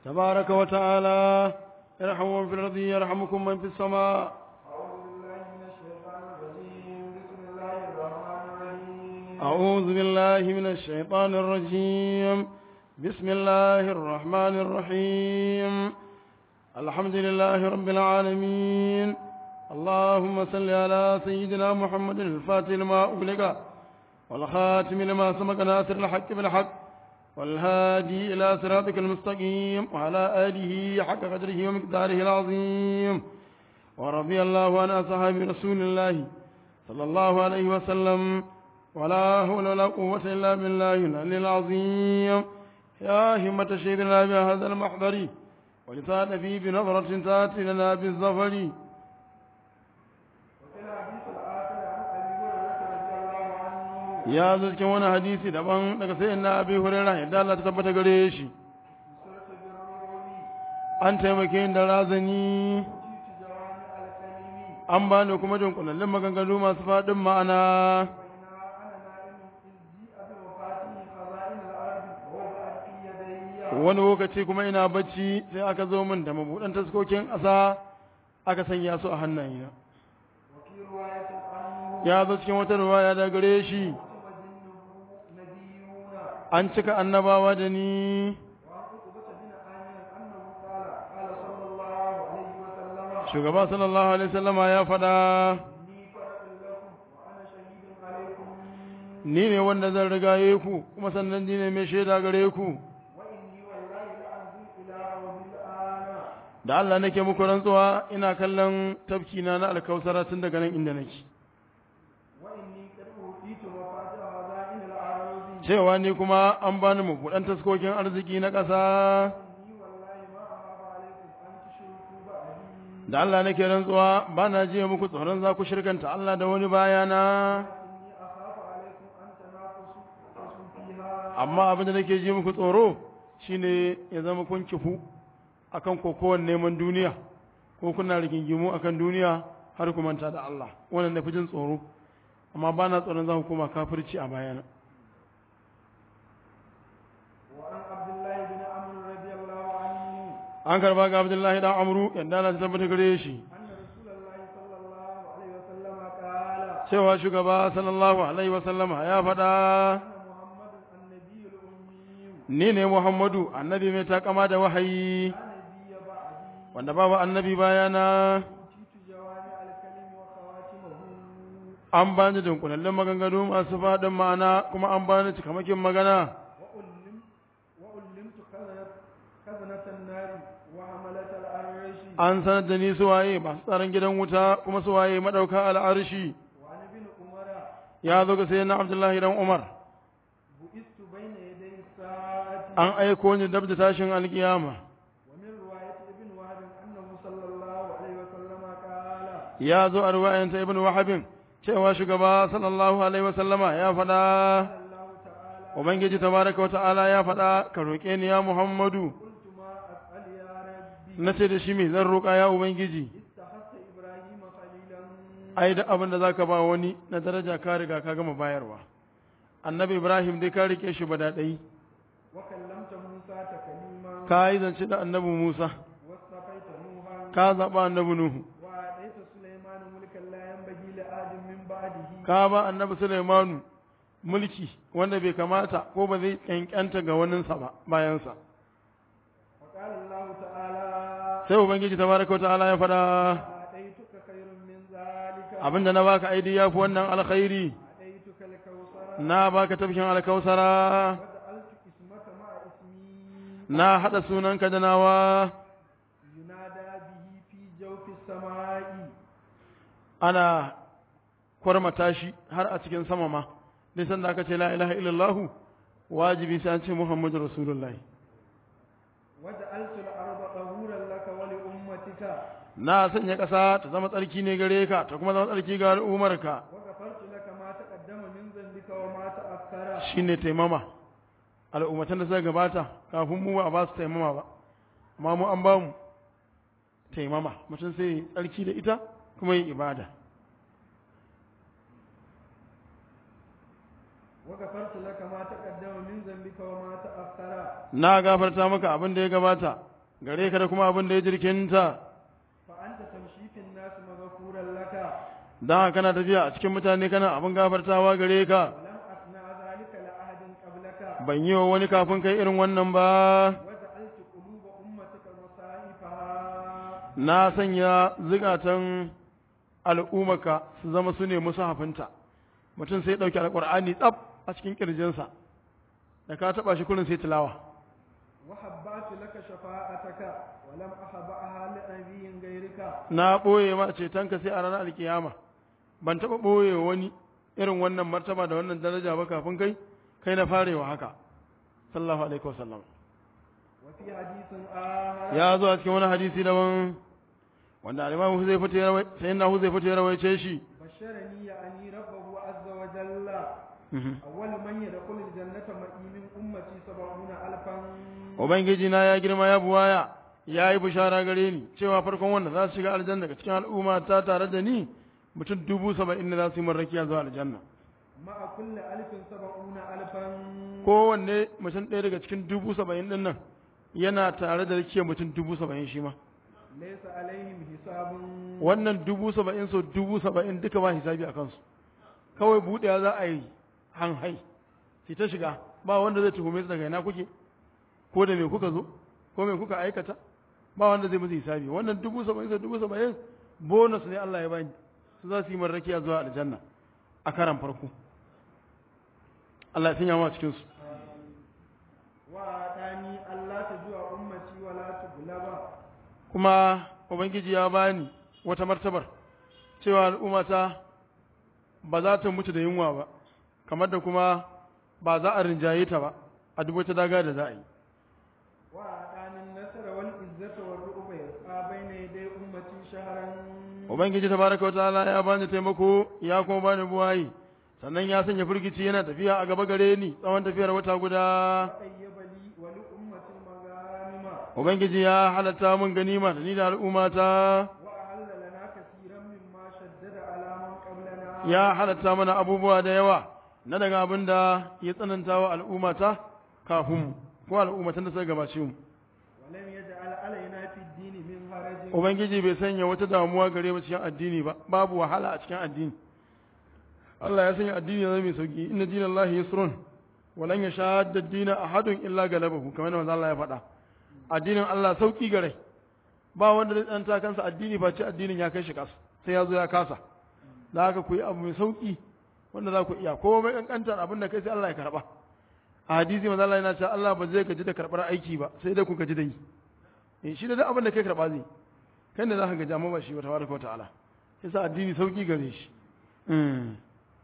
تبارك وتعالى ارحموا من في الأرض يرحمكم من في السماء أعوذ بالله من الشيطان الرجيم بسم الله الرحمن الرحيم أعوذ بالله من الشيطان الرجيم بسم الله الرحمن الرحيم الحمد لله رب العالمين اللهم صل على سيدنا محمد الفاتح لما أغلق والخاتم لما سبق ناصر الحق بالحق والهادي إلى صراطك المستقيم وعلى آله حق قدره ومقداره العظيم ورضي الله عن أصحاب رسول الله صلى الله عليه وسلم ولا حول ولا قوة إلا بالله العلي العظيم يا همة شهدنا بهذا المحضر ولسان في بنظرة تأتي لنا بالظفر وفي الحديث الآخر عن أبي هريرة رضي الله عنه ya zo cikin wani hadisi daban daga sai na abi hurairah yadda Allah ta tabbata gare shi سورة بالروم an taimake ni da razani جيت جوامع الكلم an bani kuma dunkulallin maganganu masu faɗin ma'ana بينما أنا نائم إذ جيء بوفاته خزائن الأرض وهو في يدي wani lokaci kuma ina bacci sai aka zo min da mabuɗan taskokin ƙasa aka sanya su a hannayena وفي رواية عنه ya zo cikin wata ruwaya da gare shi كتب جنه نبيون an cika annabawa da ni وعن عقبة بن عامر أنه قال قال صلى الله عليه وسلم shugaba sallallahu alaihi wasallama ya faɗa إني فرد لكم وأنا شهيد عليكم ni ne wanda zan rigaye ku kuma sannan ni ne mai shaida gare ku وإني والله لأنزل إلى رب الآن da Allah nake muku rantsuwa ina kallon tafki na na alkausara tun daga nan inda nake وإني قد أوتيت مفاتيح خزائن الأرض cewa ni kuma an bani mabuɗan taskokin arziki na ƙasa إني والله ما أخاف عليكم أن تشركوا بعدي da Allah nake rantsuwa ba na jiya muku tsoron za ku shirkanta Allah da wani bayana إني أخاف عليكم أن تنافسوا تنافسوا فيها amma abin da nake ji muku tsoro shine ya zama kun kifu akan kokowar neman duniya ko kuna rigingimu akan duniya har ku manta da Allah wannan na fi jin tsoro amma ba na tsoron za ku koma kafirci a bayana وعن عبد الله بن عمرو رضي الله عنه an karba ga Abdullahi dan Amru yadda Allah ta tabbata gare shi أن رسول الله صلى الله عليه وسلم قال cewa shugaba sallallahu alaihi wa sallama ya faɗa أنا محمد النبي الأمي ni ne Muhammadu annabi mai takama da wahayi لا نبي بعدي wanda babu annabi bayana أوتيت جوامع الكلم وخواتمه an bani dunkulallin maganganu masu faɗin ma'ana kuma an bani cikamakin magana وألم وألمت خزنة خزنة النار وحملة العرش an sanar da ni suwaye masu tsaron gidan wuta kuma suwaye madauka al'arshi وعن ابن عمر ya zo ga sayyidina Abdullahi dan Umar بئست بين يدي الساعة an aiko ni dab da tashin alkiyama ومن رواية ابن وهب أنه صلى الله عليه وسلم قال ya zo a ruwayanta ibn wahabin cewa shugaba sallallahu alaihi wasallama ya faɗa قال الله تعالى ubangiji tabaraka wa ta'ala ya faɗa ka roƙe ni ya muhammadu قلت ما أسأل يا ربي na ce da shi me zan roƙa ya ubangiji اتخذت إبراهيم خليلا ai da abin da zaka ba wani na daraja ka riga ka gama bayarwa annabi ibrahim dai ka rike shi ba daɗai وكلمت موسى تكليما ka yi zance da annabi musa واصطفيت نوحا ka zaɓa annabi nuhu وآتيت سليمان ملكا لا ينبغي لآد من بعده ka ba annabi sulaimanu mulki wanda bai kamata ko ba zai ƙyanƙyanta ga waninsa ba bayansa وقال الله تعالى sai ubangiji tabaraka wa ta'ala ya faɗa آتيتك خير من ذلك abinda na baka aidi ya fi wannan alkhairi آتيتك الكوثر na baka tafkin alkausara وجعلت اسمك مع اسمي na haɗa sunanka da nawa ينادى به في جوف السماء ana kwarmata shi har a cikin sama ma dai sanda aka ce la ilaha illallah wajibi sai an ce muhammadu rasulullahi وجعلت الأرض طهورا لك ولأمتك na sanya ƙasa ta zama tsarki ne gare ka ta kuma zama tsarki ga al'ummarka وغفرت لك ما تقدم من ذنبك وما تأخر shine taimama al'ummatan da suka gabata kafin mu ba a ba su taimama ba amma mu an ba mu taimama mutum sai tsarki da ita kuma yin ibada وغفرت لك ما تقدم من ذنبك وما تأخر na gafarta maka abin da ya gabata gare ka da kuma abin da ya jirkinta فأنت تمشي في الناس مغفورا لك don haka kana tafiya a cikin mutane kana abin gafartawa gare ka ولم أصنع ذلك لأحد قبلك ban yi wa wani kafin kai irin wannan ba وجعلت قلوب أمتك مصائفها na sanya zukatan al'ummaka su zama su ne musahafinta mutum sai ɗauki alƙur'ani tsaf a cikin ƙirjinsa da ka taɓa shi kurin sai tilawa وحبأت لك شفاعتك ولم أحبأها لنبي غيرك na ɓoye ma cetonka sai a ranar alkiyama ban taɓa ɓoye wani irin wannan martaba da wannan daraja ba kafin kai kai na farewa haka sallallahu alaihi wasallam وفي حديث آخر ya zo a cikin wani hadisi daban wanda al-imam Huzaifa ya rawai sai na Huzaifa ya rawaice shi بشرني يعني ربه عز وجل أول من يدخل الجنة معي من أمتي سبعون ألفا ubangiji na ya girma ya buwaya ya yi bishara gare ni cewa farkon wanda za su shiga aljanna daga cikin al'umma ta tare da ni mutum dubu saba'in da za su yi marrakiya zuwa aljanna مع كل ألف سبعون ألفا kowanne mutum ɗaya daga cikin dubu saba'in ɗin nan yana tare da rikiyar mutum dubu saba'in shi ma ليس عليهم حساب wannan dubu saba'in so dubu saba'in duka ba hisabi a kansu kawai buɗewa za a yi hanhai su ta shiga ba wanda zai tuhume su daga ina kuke ko da me kuka zo ko me kuka aikata ba wanda zai musu hisabi wannan dubu saba'in so dubu saba'in bonus ne Allah ya bani su za su yi marrakiya zuwa aljanna a karan farko Allah ya sanya mu a cikin su وأعطاني ألا تجوع أمتي ولا تغلب kuma ubangiji ya bani wata martabar cewa al'ummata ba za ta mutu da yunwa ba kamar da kuma ba za a rinjaye ta ba a duk wata daga da za a yi وأعطاني النصر والعزة والرؤب يسعى بين يدي أمتي شهرا ubangiji tabaraka wataala ya bani taimako ya kuma bani buwayi sannan ya sanya firgici yana tafiya a gaba gare ni tsawon tafiyar wata guda وأيب لي ولأمة المغانم ubangiji ya halatta mun ganima da ni da al'ummata وأحل لنا كثيرا مما شدد على من قبلنا ya halatta mana abubuwa da yawa na daga abin da ya tsananta wa al'ummata kafin mu ko al'ummatan da suka gabace mu ولم يجعل علينا في الدين من حرج ubangiji bai sanya wata damuwa gare mu cikin addini ba babu wahala a cikin addini Allah ya sanya addini ya zama mai sauki inna dinallahi yusrun walan yashadda ad-dina ahadun illa galabahu kamar yadda manzo Allah ya faɗa addinin Allah sauki gare ba wanda zai tsanta kansa addini face addinin ya kai shi kasa sai ya zo ya kasa da haka ku yi abu mai sauki wanda za ku iya ko mai kankantar abin da kai sai Allah ya karba a hadisi manzo Allah yana cewa Allah ba zai gaji da karbar aiki ba sai dai ku gaji da yi eh shi da duk abin da kai karba zai kai ne za ka gaji amma ba shi ba tabaraka wa ta'ala yasa addini sauki gare shi mm.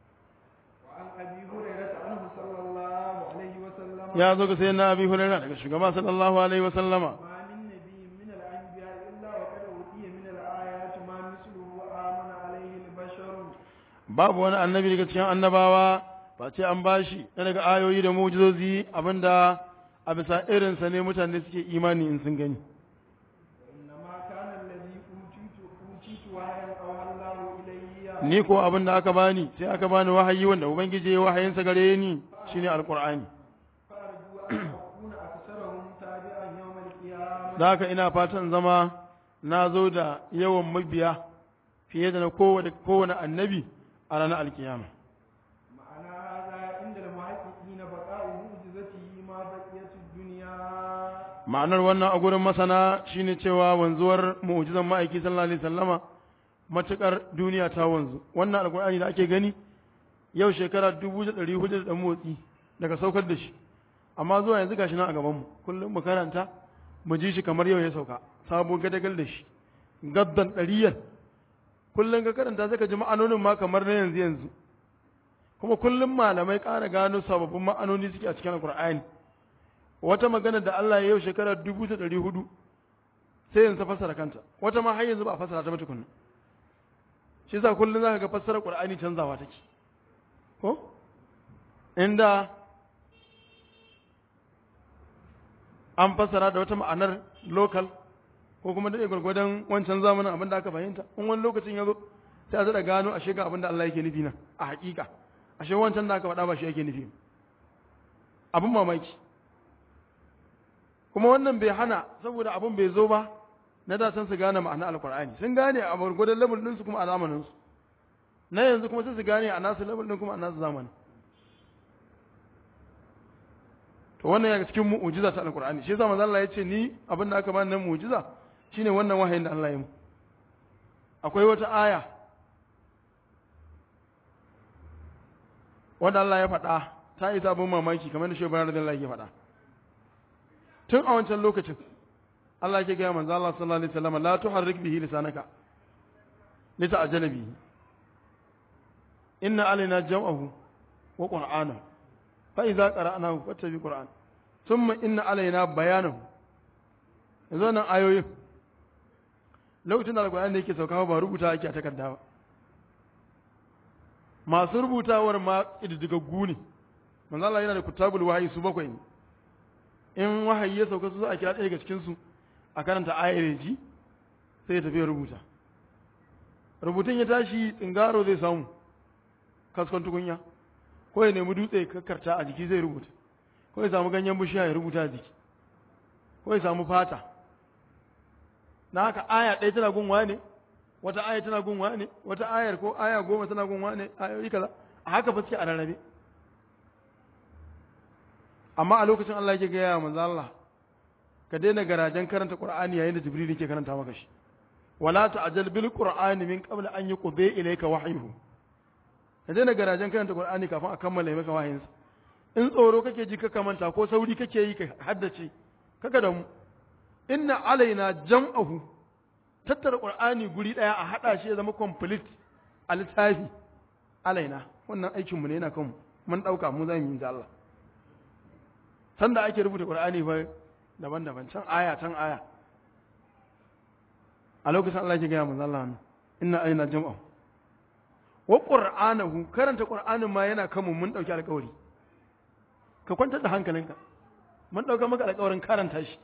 وعن أبي هريرة عنه صلى الله عليه وسلم ya zo ga sayyidina abi hurairah daga shugaba sallallahu alaihi wa sallama ما من نبي من الأنبياء إلا وقد أوتي من الآيات ما مثله آمن عليه البشر babu wani annabi daga cikin annabawa ba ce an bashi na daga ayoyi da mu'jizozi abinda a bisa irinsa ne mutane suke imani in sun gani وإنما كان الذي أوتيت أوتيت وحيا أوحى الله إلي ni ko abin da aka bani sai aka bani wahayi wanda ubangiji ya wahayinsa gare ni shine alqur'ani فأرجو أن أكون أكثرهم تابعا يوم القيامة da haka ina fatan zama na zo da yawan mabiya fiye da na kowane kowane annabi a ranar alkiyama معنى هذا عند المحققين بقاء معجزته ما بقيت الدنيا ma'anar wannan a gurin masana shine cewa wanzuwar mu'jizan ma'aiki sallallahu alaihi wasallama matukar duniya ta wanzu wannan alkur'ani da ake gani yau shekara dubu da ɗari hudu da motsi daga saukar da shi amma zuwa yanzu gashi nan a gaban mu kullum mu karanta mu ji shi kamar yau ya sauka sabo gadagal da shi gaddan ɗariyan kullum ka karanta zaka ji ma'anonin ma kamar na yanzu yanzu kuma kullum malamai ƙara gano sababbin ma'anoni suke a cikin alkur'ani wata magana da Allah ya yau shekara dubu da ɗari hudu sai yanzu ta fassara kanta wata ma har yanzu ba a fassara ta ba tukunna shi yasa kullum zaka ga fassarar Qur'ani canzawa take ko inda an fassara da wata ma'anar local ko kuma da gwargwadon wancan zamanin abin da aka fahimta in wani lokacin ya zo sai a zaɗa gano ashe ga abin da Allah yake nufi nan a haƙiƙa ashe wancan da aka faɗa ba shi yake nufi abin mamaki kuma wannan bai hana saboda abun bai zo ba na da san su gane ma'ana alkur'ani sun gane a gwargwadon level ɗinsu kuma a zamaninsu na yanzu kuma sai su gane a nasu level ɗin kuma a nasu zamani to wannan ya cikin mu'ujiza ta alkur'ani shi yasa manzo Allah ya ce ni abin da aka bani nan mu'ujiza shine wannan wahayin da Allah ya yi mu akwai wata aya wanda Allah ya faɗa ta isa abin mamaki kamar da shi bayan radiyallahu ya faɗa tun a wancan lokacin Allah ke gaya manzo Allah sallallahu alaihi wasallam la tuharrik bihi lisanaka lita'jala bihi inna alaina jam'ahu wa qur'ana fa idza qara'nahu fattabi qur'an thumma inna alaina bayanahu yanzu nan ayoyin lokacin da alqur'ani yake sauka ba rubuta ake a takarda ba masu rubutawar ma ididdigaggu ne manzo Allah yana da kutabul wahyi su bakwai ne in wahayi ya sauka su za a kira ɗaya daga cikin su a karanta ayar ji sai ya tafi ya rubuta rubutun ya tashi tsingaro zai samu kaskon tukunya ko ya nemi dutse kakkarta a jiki zai rubuta ko ya samu ganyen bishiya ya rubuta a jiki ko ya samu fata na haka aya ɗaya tana gunwa ne wata aya tana gunwa ne wata ayar ko aya goma tana gunwa ne ayoyi kaza a haka fa suke a rarrabe amma a lokacin Allah yake gaya wa manzo Allah ka daina garajen karanta Qur'ani yayin da Jibril yake karanta maka shi wala ta'jal bil Qur'ani min qabl an yuqdi ilayka wahyuhu ka daina garajen karanta Qur'ani kafin a kammala maka wahayinsa in tsoro kake ji ka manta ko sauri kake yi ka haddace kaga da mu inna alaina jam'ahu tattara Qur'ani guri daya a hada shi ya zama complete a littafi alaina wannan aikin mu ne yana kan mun dauka mu zamu yi da Allah sanda ake rubuta Qur'ani fa daban-daban can aya can aya a lokacin Allah ke gaya manzo Allah inna aina jam'a wa qur'anahu karanta qur'anin ma yana kanmu mun dauki alƙawari ka kwantar da hankalinka mun dauka maka alƙawarin karanta shi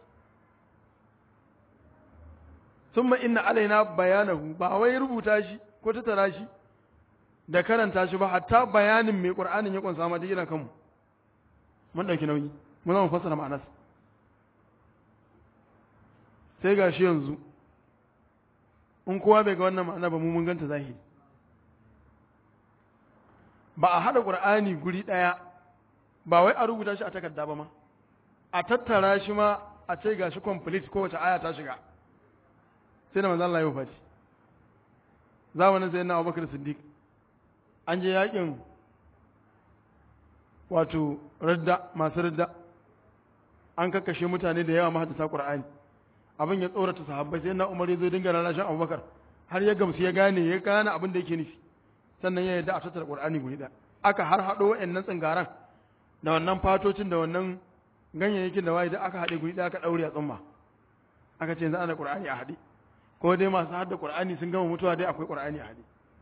thumma inna alaina bayanahu ba wai rubuta shi ko tattara shi da karanta shi ba hatta bayanin mai qur'anin ya kunsa ma duk yana kanmu mun dauki nauyi mun zama fassara ma'anarsa sai ga shi yanzu in kowa bai ga wannan ma'ana ba mu mun ganta zahiri ba a haɗa ƙur'ani guri ɗaya ba wai a rubuta shi a takarda ba ma a tattara shi ma a ce ga shi complete kowace aya ta shiga sai da manzan Allah ya fati zamanin sai na Abubakar Siddiq an je yakin wato radda masu radda an kakkashe mutane da yawa mahaddasa Qur'ani abin ya tsorata sahabbai sai na Umar ya zo dinga rarrashin Abubakar har ya gamsu ya gane ya gane abin da yake nufi sannan ya yarda a tattara Qur'ani guri da aka har hado wayannan tsingaran da wannan fatocin da wannan ganyayyakin da waye da aka haɗe guri da aka daure a tsumma aka ce yanzu ana Qur'ani a haɗe ko dai masu hadda Qur'ani sun gama mutuwa dai akwai Qur'ani a haɗe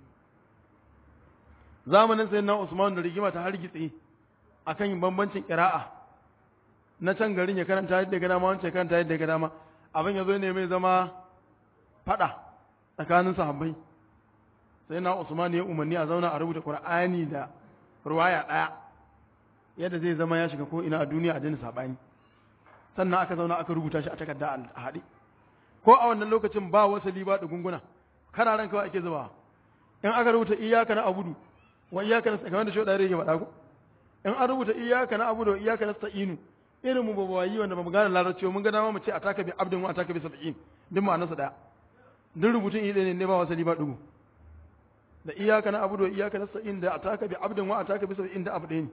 zamanin sayyidina Usman da rigima ta hargitse akan yin bambancin qira'a na can garin ya karanta yadda ga dama wancan karanta yadda ga dama abin ya zo ne mai zama fada tsakanin sahabbai sai na Usman ya umarni a zauna a rubuta Qur'ani da ruwaya daya yadda zai zama ya shiga ko ina a duniya a jini sabani sannan aka zauna aka rubuta shi a takarda a haɗe ko a wannan lokacin ba wasali ba da gunguna kararan kawai ake zuba in aka rubuta iyyaka na abudu wa iyyaka nasta'in kamar da shi da yake faɗa ko in an rubuta iyyaka na abudu wa iyyaka nasta'inu irin mu ba wayi wanda ba mu gane larabci mun ga dama mu ce ataka bi abdin wa ataka bi sab'in duk ma'anar sa daya duk rubutun iri ne ne ba wasali ba dugu da iyaka na abudu wa iyaka nasta'in da ataka bi abdin wa ataka bi sab'in da abu ɗaya ne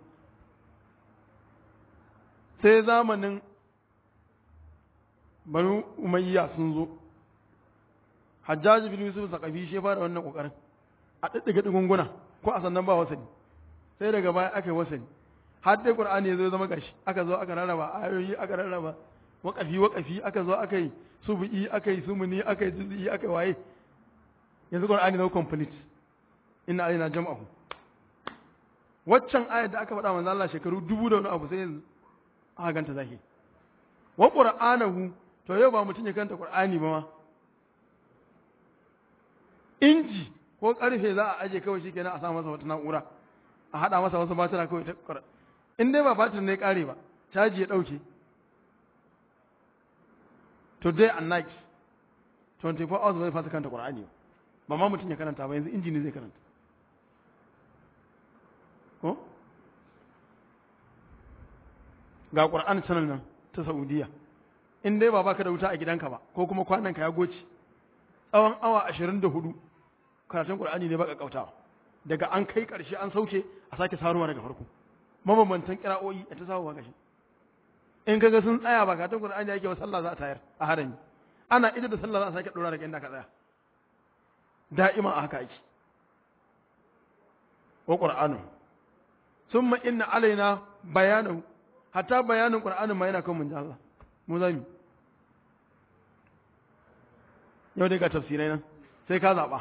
sai zamanin banu umayya sun zo hajjaji bin yusuf sakafi shi fara wannan kokarin a diddiga digunguna ko a sannan ba wasali sai daga baya aka yi wasali har dai qur'ani ya zo zama gashi aka zo aka rarraba ayoyi aka rarraba waqafi waqafi aka zo aka yi subu'i aka yi sumuni aka yi juz'i aka yi waye yanzu qur'ani na complete inna alaina jam'ahu waccan ayat da aka faɗa manzo Allah shekaru dubu da wani abu sai yanzu aka ganta zahiri wa qur'anahu to yau ba mutum ya kanta qur'ani ba ma inji ko karfe za a aje kawai shikenan a sa masa wata na'ura a hada masa wasu batira kawai ta in dai ba batir ne kare ba caji ya dauke to day and night 24 hours bai fasa karanta qur'ani ba ma mutum ya karanta ba yanzu injini zai karanta ko ga qur'an channel nan ta saudiya in dai ba baka da wuta a gidanka ba ko kuma kwananka ya goce tsawon awa 24 karatun qur'ani ne baka kautawa daga an kai karshe an sauke a sake saruwa daga farko mabambantan kira'o'i a ta samu gashi in kaga sun tsaya ba karatun qur'ani yake wa sallah za a tayar a harami ana ida da sallah za a sake dora daga inda ka tsaya da'ima a haka yake wa qur'anu summa inna alaina bayanahu hatta bayanin qur'anin ma yana kan mun Allah mu zami yau dai ga tafsirai nan sai ka zaba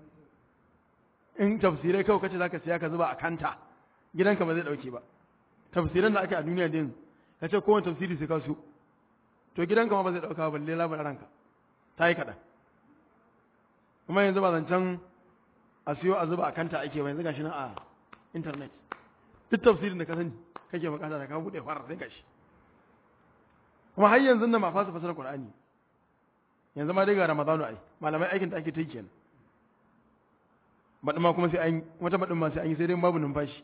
in tafsirai kawai kace zaka siya ka zuba a kanta gidanka ba zai dauke ba tafsiran da ake a duniya din kace kowane tafsiri sai ka su to gidanka ma ba zai dauka balle labarin ranka ta yi kaɗan kuma yanzu ba zancen a siyo a zuba a kanta ake ba yanzu gashi nan a internet duk tafsirin da ka sani kake bukata da ka buɗe fara sai gashi kuma har yanzu nan ma fasa fasara Qur'ani yanzu ma dai ga Ramadanu ai malamai aikin da ake ta yi kenan baɗin ma kuma sai an wata baɗin ma sai an yi sai dai babu numfashi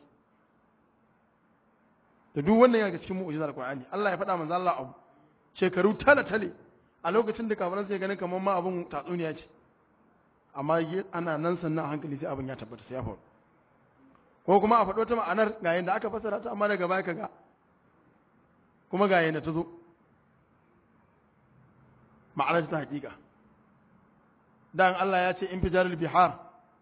da duk wannan yana cikin mu'jizar Qur'ani Allah ya faɗa manzo Allah abu shekaru tale tale a lokacin da kafiran sai ganin kamar ma abun tatsuniya ce amma ana nan sannan a hankali sai abin ya tabbata sai ya faru ko kuma a faɗo ta ma'anar ga yadda aka fassara ta amma daga baya kaga kuma ga yadda ta zo ma'anar ta hakika dan Allah ya ce in fijarul bihar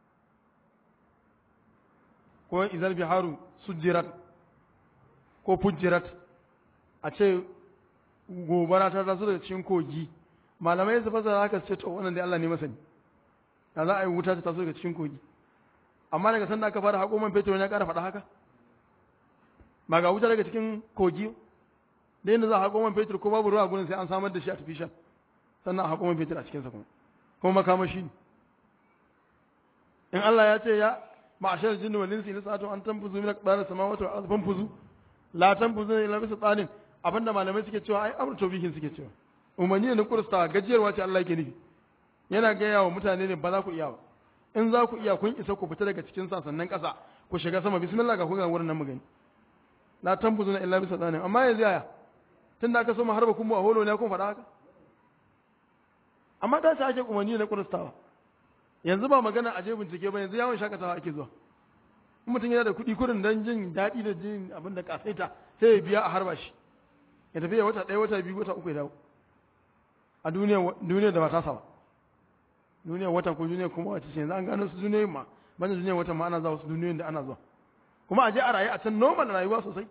ko izal biharu sujjirat ko fujjirat a ce gobara ta taso daga cikin kogi malamai su fasara haka su ce to wannan dai Allah ne masani da za a yi wuta ta taso daga cikin kogi amma daga sanda aka fara haƙo man fetur ya ƙara faɗa haka ba ga wuta daga cikin kogi da yadda za a haƙo man fetur ko babu ruwa gurin sai an samar da shi artificial sannan a haƙo man fetur a cikinsa kuma kuma makamashi ne in Allah ya ce ya ma'ashar jinni wal insi lisatu an tanfuzu min aqdar samawati wal ardi fanfuzu la tanfuzu illa bi sultanin abinda malamai suke cewa ai amru tawbihin suke cewa umarni ne na kursta gajiyarwa ce Allah yake nufi yana gaya wa mutane ne ba za ku iya ba in za ku iya kun isa ku fita daga cikin sasannan ƙasa ku shiga sama bismillah ga ku ga wurin nan mu gani la tanfuzuna illa bi sultanin amma yanzu yaya tun da aka so mu harba kun mu a holo ne kun faɗa haka amma da ta ake umarni na kurstawa yanzu ba magana a je bincike ba yanzu yawon shakatawa ake zuwa in mutum yana da kuɗi kurin don jin daɗi da jin abin da kasaita sai ya biya a harba shi ya tafi ya wata ɗaya wata biyu wata uku ya dawo a duniya da ba ta ba duniyar wata ko duniyar kuma wace ce yanzu an gano su duniyoyin ma banda duniyar wata ma ana zuwa wasu duniyoyin da ana zuwa kuma a je a rayu a can normal rayuwa sosai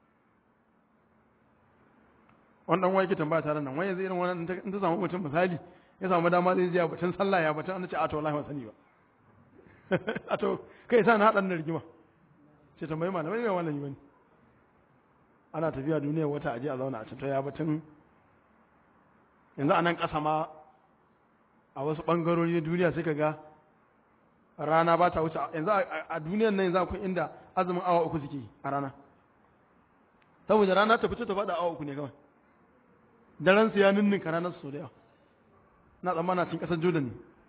wani dan wani ke tambaya tare nan wani yanzu irin wannan in ta samu mutum misali ya samu dama zai je a batun sallah ya batun an ce a to wallahi ban sani ba a to kai sa na haɗa na rigima ce tambayi malamai mai wannan yi bane ana tafiya duniyar wata aje a zauna a can to ya batun yanzu a nan ƙasa ma a wasu ɓangarori na duniya sai ka ga rana ba ta wuce yanzu a duniyar nan yanzu akwai inda azumin awa uku suke a rana saboda rana ta fito ta faɗa awa uku ne kawai daren su ya ninninka ranar su da yawa na tsammana cikin ƙasar jordan ne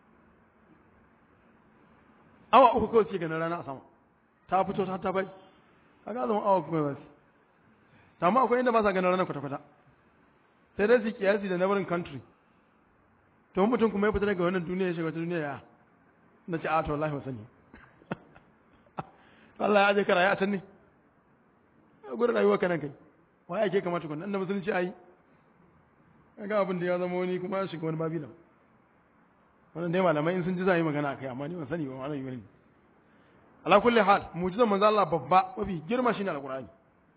awa uku kawai suke ganin rana a sama ta fito ta ta bai kaga azumin awa uku kawai su amma akwai inda ba sa ganin ranar kwata-kwata sai dai su kiyasi da neighboring country to mutum kuma ya fita daga wannan duniya ya shiga wata duniya ya na ce a to wallahi wasani Allah ya aje ka rayu a can ne gurin rayuwa kanan kai wa ya ke kamata kun da musulunci ayi ga abin da ya zama wani kuma ya shiga wani babila wannan dai malamai in sun ji za yi magana akai amma ni ban sani ba wannan yi ala kulli hal mu'jizan manzo Allah babba mafi girma shine alqur'ani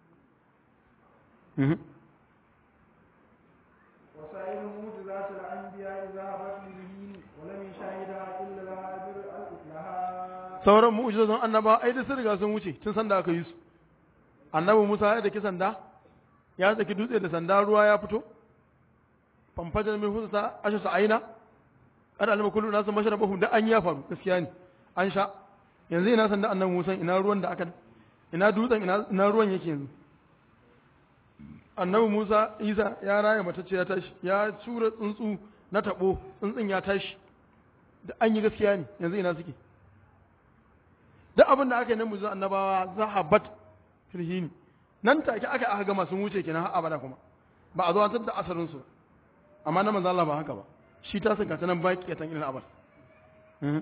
وسائر معجزات الأنبياء ذهبت للهين ولم يشاهدها إلا الهابر لها sauran mu'jizozin annaba ai da sun riga sun wuce tun sanda aka yi su annabi Musa ya daki sanda ya daki dutse da sanda ruwa ya fito famfajar min husa asha sa aina kada alama kullu nasu mashrabahum da an ya faru gaskiya ne an sha yanzu ina sanda annabi Musa ina ruwan da aka ina dutsen ina ina ruwan yake yanzu annabi Musa Isa ya raya matacce ya tashi ya tura tsuntsu na tabo tsuntsun ya tashi da an yi gaskiya ne yanzu ina suke duk abin da aka yi na muzu annabawa zahabat firhini nan take aka aka gama sun wuce kenan har abada kuma ba a zo an da asarin su amma na manzo Allah ba haka ba shi ta saka ta nan baki tan ilal abad Mhm.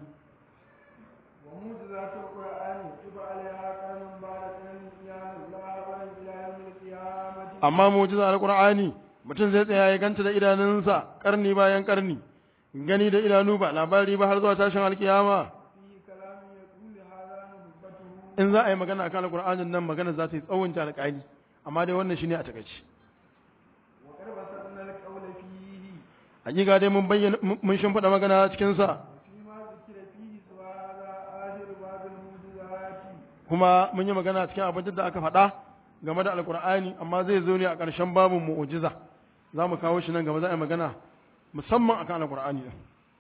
وموجزات القرآن يكتب عليها قرن بعد قرن قيام الله قرن إلى يوم القيامة amma mu'jiza alqur'ani mutum zai tsaya ya ganta da idanunsa karni bayan karni gani da idanu ba labari ba har zuwa tashin alkiyama فيه كلام يقول هذا نبته in za a yi magana akan alqur'anin nan magana za ta yi tsawon ta alƙali amma dai wannan shine a takaice وقد بسطنا القول فيه hakika dai mun bayyana mun shimfiɗa magana cikin sa وفيما ذكر فيه سوى هذا آخر باب الموجزات kuma mun yi magana cikin abin da aka faɗa game da alkur'ani amma zai zo ne a ƙarshen babin mu'ujiza za mu kawo shi nan gaba za a yi magana musamman akan alkur'ani din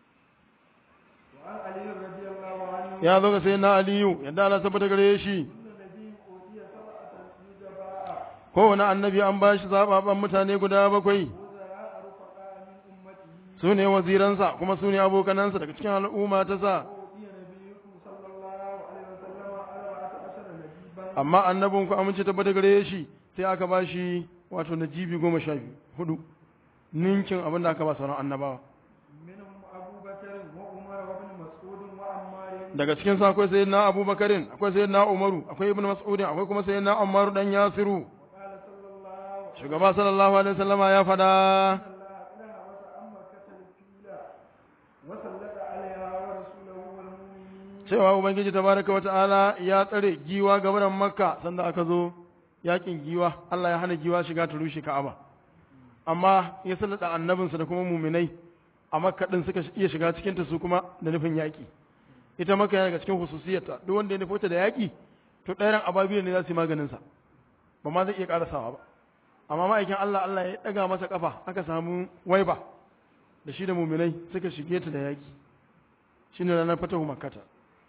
وعن علي رضي الله عنه ya zo ga sai na aliyu yadda Allah tabbata gare shi كل نبي أوتي سبعة نجباء kowane annabi an ba shi zaɓaɓɓen mutane guda bakwai وزراء رفقاء من أمته su ne waziransa kuma su ne abokanansa daga cikin al'umma ta sa وأوتي نبيكم صلى الله عليه وسلم أربعة عشر نجيبا amma annabin ku amince tabbata gare shi sai aka ba shi wato najibi goma sha biyu hudu ninkin abin da aka ba sauran annabawa منهم أبو بكر وعمر وابن مسعود وعمار daga cikin sa akwai sayyidina abubakarin akwai sayyidina umaru akwai ibnu mas'udin akwai kuma sayyidina umar dan yasiru وقال صلى الله عليه shugaba sallallahu alaihi wasallama ya fada وسلم الله لها وتأمر كتل الفيلة وسلط عليها ورسوله والمؤمنين cewa ubangiji tabaraka wa ta'ala ya tsare giwa gaban makka sanda aka zo yakin giwa Allah ya hana giwa shiga ta rushe ka'aba amma ya sallada annabinsa da kuma muminai a makka din suka iya shiga cikin ta su kuma da nufin yaki ita makka yana daga cikin hususiyarta duk wanda ya nufo ta da yaki to ɗayan ababiya ne za su yi maganin sa ba ma zai iya karasawa ba amma ma'aikin Allah Allah ya daga masa kafa aka samu waiba da shi da muminai suka shige ta da yaki shine ranar fatahu makkata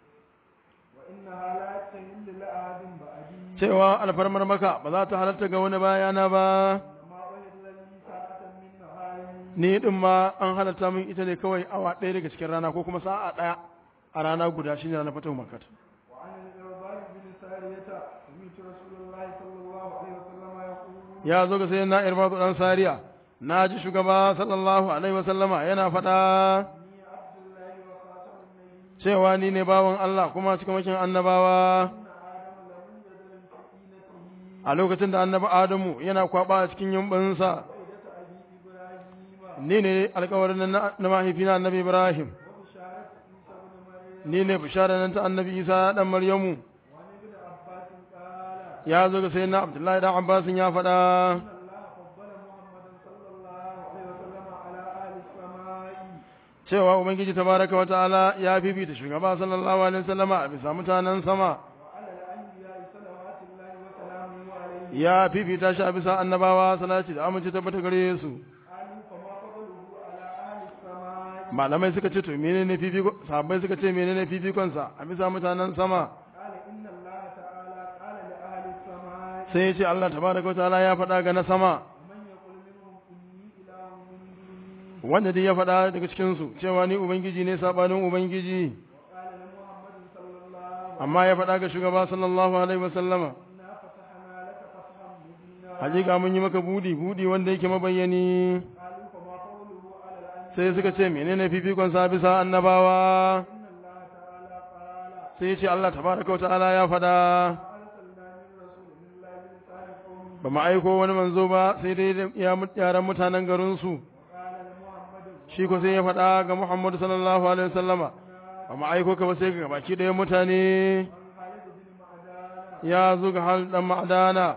وإنها لا تحل لأحد بعدي cewa alfarmar maka ba za ta halatta ga wani bayana ba إنما أحل لي ساعة من نهاري ni din ma an halatta min ita ne kawai awa ɗaya daga cikin rana ko kuma sa'a ɗaya a rana guda shine ranar fatahu makkata وعن الإرباب بن سارية سمعت رسول الله صلى الله عليه وسلم يقول ya zo ga sai na irbadu dan sariya na ji shugaba sallallahu alaihi wasallama yana faɗa إني عبد الله وخاتم النبي cewa ni ne bawan Allah kuma cikamakin annabawa إن آدم لم يزل في طينته a lokacin da annabi Adamu yana kwaba a cikin yumbinsa وإدة أبي إبراهيم ni ne alkawarin na na mahaifina annabi Ibrahim وبشارة عيسى بن مريم ni ne bishara nan ta annabi Isa dan Maryamu وعن ابن عباس قال ya zo ga sayyidina Abdullahi dan Abbas ya faɗa إن الله فضل محمدا صلى الله عليه وسلم على أهل السماء cewa ubangiji tabaraka wa ta'ala ya fifita shugaba sallallahu alaihi wasallama a bisa mutanen sama وعلى الأنبياء صلوات الله وسلامه عليه ya fifita shi a bisa annabawa salati da amince tabbata gare su قالوا فما فضله على أهل السماء malamai suka ce to menene fifiko sahabbai suka ce menene fifikon sa a bisa mutanen sama قال إن الله تعالى قال لأهل السماء sai ya ce Allah tabaraka wa ta'ala ya faɗa ga na sama ومن يقول منهم إني إله من دونه wanda dai ya faɗa daga cikin su cewa ni ubangiji ne sabanin ubangiji وقال لمحمد صلى الله عليه amma ya faɗa ga shugaba sallallahu alaihi wasallama وسلم إنا فتحنا لك فتحا مبينا hakika mun yi maka budi budi wanda yake mabayyani قالوا فما قوله على الأنبياء sai suka ce menene fifikon sa bisa annabawa إن الله تعالى قال sai ya ce Allah tabaraka wa ta'ala ya faɗa أرسلنا من رسول إلا بلسان قومه ba mu aiko wani manzo ba sai dai da ya yaran mutanen garin su وقال لمحمد shi ko sai ya faɗa ga Muhammad sallallahu alaihi wasallama ba mu aiko ka ba sai ga baki ɗaya mutane عن خالد بن معدان ya zo ga hal dan ma'adana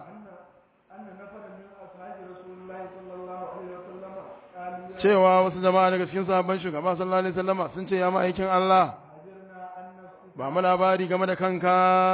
أن أن نفرا من أصحاب رسول الله صلى الله عليه وسلم قالوا يا cewa wasu jama'a daga cikin sahabban shugaba sallallahu alaihi wasallama sun ce ya ma'aikin Allah أجرنا أن نفسك ba mu labari game da kanka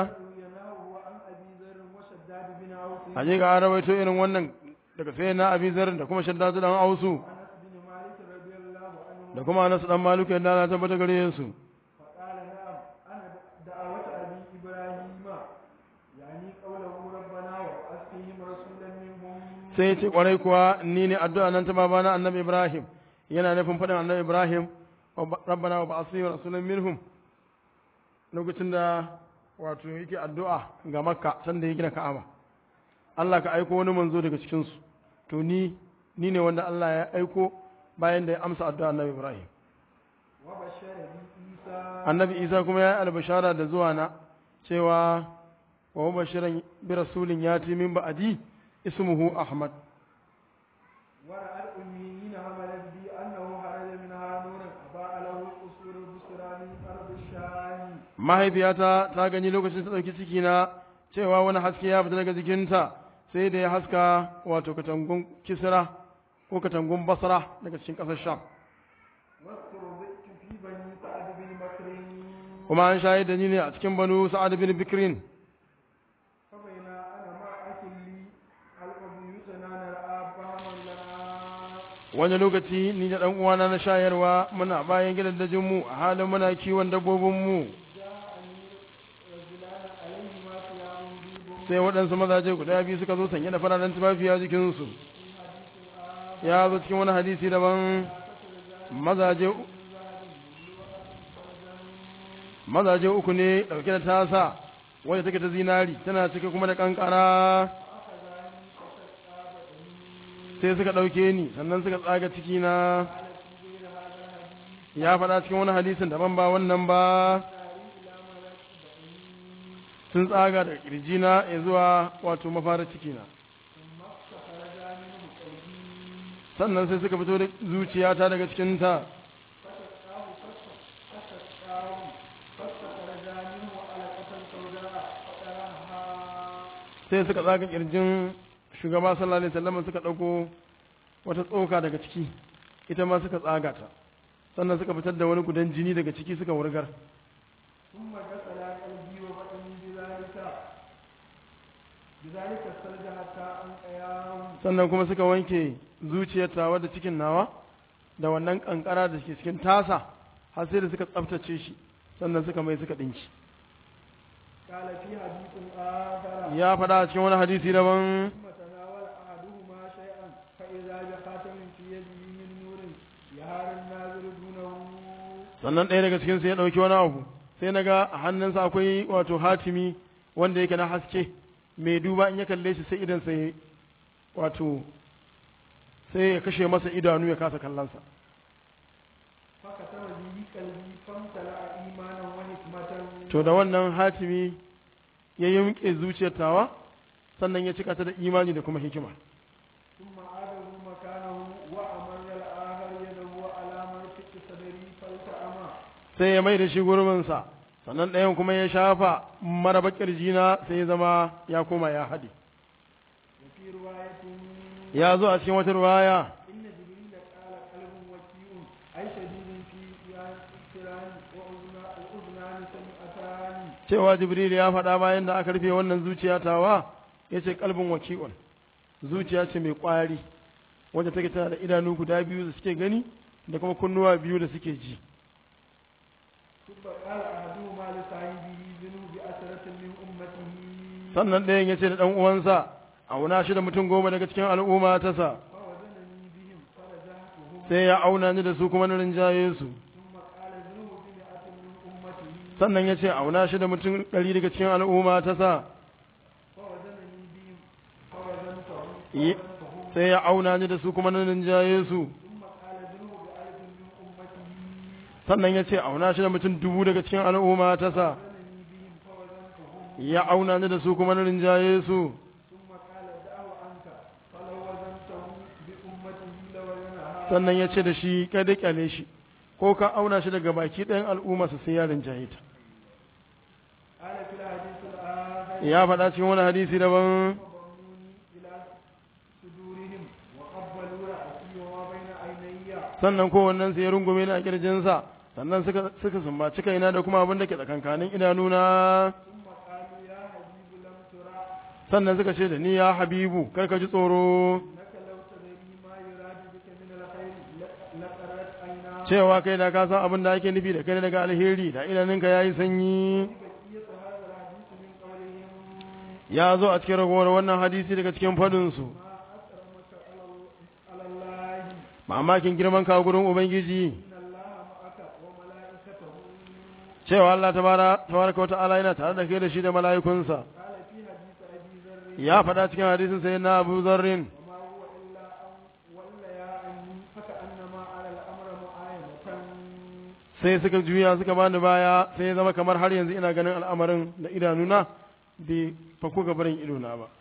يناه عن أبي ذر وشداد بن أوس hakika an rawaito irin wannan daga sai na abi zarin da kuma shaddadu dan ausu أنس بن مالك رضي الله عنه da kuma anas dan maliku yadda Allah tabbata gare su فقال نعم أنا دعوة أبي إبراهيم يعني قوله ربنا وابعث فيهم رسولا منهم sai ya ce kwarai kuwa ni ne addu'a nan ta babana annabi Ibrahim yana nufin faɗin annabi Ibrahim rabbana wa ba'athi rasulan minhum lokacin da wato yake addu'a ga Makka sanda ya gina Ka'aba Allah ka aiko wani manzo daga cikin su to ni ni ne wanda Allah ya aiko bayan da ya amsa addu'a annabi Ibrahim وبشر بي عيسى annabi Isa kuma ya yi albashara da zuwa na cewa wa mubashiran bi rasulin yati min ba'di ismuhu Ahmad ورأى الأميين حملت بي أنه خرج منها نورا أضاء له قصور البصرى من أرض الشام mahaifiyata ta gani lokacin ta ɗauki cikina cewa wani haske ya fita daga jikinta sai da ya haska wato katangun kisra ko katangun basra daga cikin ƙasar sham واسترضعت في بني سعد بن بكر kuma an shayar da ni ne a cikin banu sa'ad bin bikrin فبين أنا مع أكل لي خلق بيوتنا نرعى فهما لنا wani lokaci ni da ɗan uwana na shayarwa muna bayan gidan dajin mu a halin muna kiwon dabbobin mu جاءني رجلان عليهما ثياب بيض sai waɗansu mazaje guda biyu suka zo sanye da fararen tufafi a jikinsu ya zo cikin wani hadisi daban mazaje mazaje uku ne ɗauke da tasa wadda take ta zinari tana cike kuma da kankara sai suka ɗauke ni sannan suka tsaga cikina ya faɗa cikin wani hadisin daban ba wannan ba sun tsaga da ƙirjina ya zuwa wato mafara cikina sannan sai suka fito da zuciyata daga cikinta sai suka tsaga ƙirjin shugaba sallallahu alaihi wasallam suka ɗauko wata tsoka daga ciki ita ma suka tsaga ta sannan suka fitar da wani gudan jini daga ciki suka wurgar ثم غسل قلبي وبطني بذلك بذلك السرج حتى أنقياه sannan kuma suka wanke zuciyar tawa da cikin nawa da wannan kankara da ke cikin tasa har sai da suka tsaftace shi sannan suka mai suka dinki قال في حديث آخر ya faɗa a cikin wani hadisi daban ثم تناول أحدهما شيئا فإذا بخاتم في يده من نور يهار الناظر دونه sannan ɗaya daga cikin su ya ɗauki wani abu sai na ga a hannunsa akwai wato hatimi wanda yake na haske mai duba in ya kalle shi sai idan sai wato sai ya kashe masa idanu ya kasa kallonsa فكتب به قلبي فامتلأ إيمانا وحكمة to da wannan hatimi ya yimƙe zuciyar tawa sannan ya cika ta da imani da kuma hikima ثم عاده مكانه وأمر الآخر يده على مرفق صدري فالتأمه sai ya mai da shi gurbinsa sannan ɗayan kuma ya shafa maraba ƙirjina sai ya zama ya koma ya haɗe وفي رواية ya zo a cikin wata ruwaya إن جبريل قال قلب وكيء أي شديد في اقتران وأذنان سمعتان cewa jibril ya faɗa bayan da aka rufe wannan zuciya tawa ya ce kalbin waki'un zuciya ce mai ƙwari wadda take tana da idanu guda biyu da suke gani da kuma kunnuwa biyu da suke ji ثم قال أحدهما لصاحبه ذنوب أسرة من أمته sannan ɗayan ya ce da ɗan uwansa auna shi da mutum goma daga cikin al'umma ta sa فوزنني بهم فرجعتهم sai ya auna ni da su kuma na rinjaye su ثم قال ذنوب بمئة من أمته sannan ya ce auna shi da mutum ɗari daga cikin al'umma ta sa فوزنني بهم فوزنتهم Yi- فوزنتهم sai ya auna ni da su kuma na rinjaye su ثم قال ذنوب بألف من أمته sannan ya ce auna shi da mutum dubu daga cikin al'umma ta sa فوزنني بهم فوزنتهم ya auna ni da su kuma na rinjaye su ثم قال دعه عنك فلو وزنته بأمته لوزنها sannan ya ce da shi kai da kyale shi ko ka auna shi daga baki ɗayan al'umma su sai ya rinjaye ta قال في الحديث الآخر ya faɗa cikin wani hadisi daban فضموني إلى صدورهم وقبلوا رأسي وما بين عيني sannan kowannen su ya rungume ni a kirjinsa sannan suka suka sumbaci kaina da kuma abin da ke tsakankanin idanuna ثم قالوا يا حبيب لم ترى sannan suka ce da ni ya habibu kar ka ji tsoro إنك لو تدري ما يراد بك من الخير لق- لقرت عيناك cewa kai da ka san abin da ake nufi da kai daga alheri da idanunka yayi sanyi بقية هذا الحديث من قولهم ya zo a cikin ragowar wannan hadisi daga cikin fadin su ما أكرم mamakin girman ka gurin ubangiji إن الله معك وملائكته cewa Allah tabara tabaraka wa ta'ala yana tare da kai da shi da mala'ikunsa قال في حديث أبي ذر ya faɗa cikin hadisin sai na Abu Zarrin وما هو إلا أن وليا عني فكأنما على الأمر معاينة sai suka juya suka bani baya sai ya zama kamar har yanzu ina ganin al'amarin da idanuna bai fako gabarin idona ba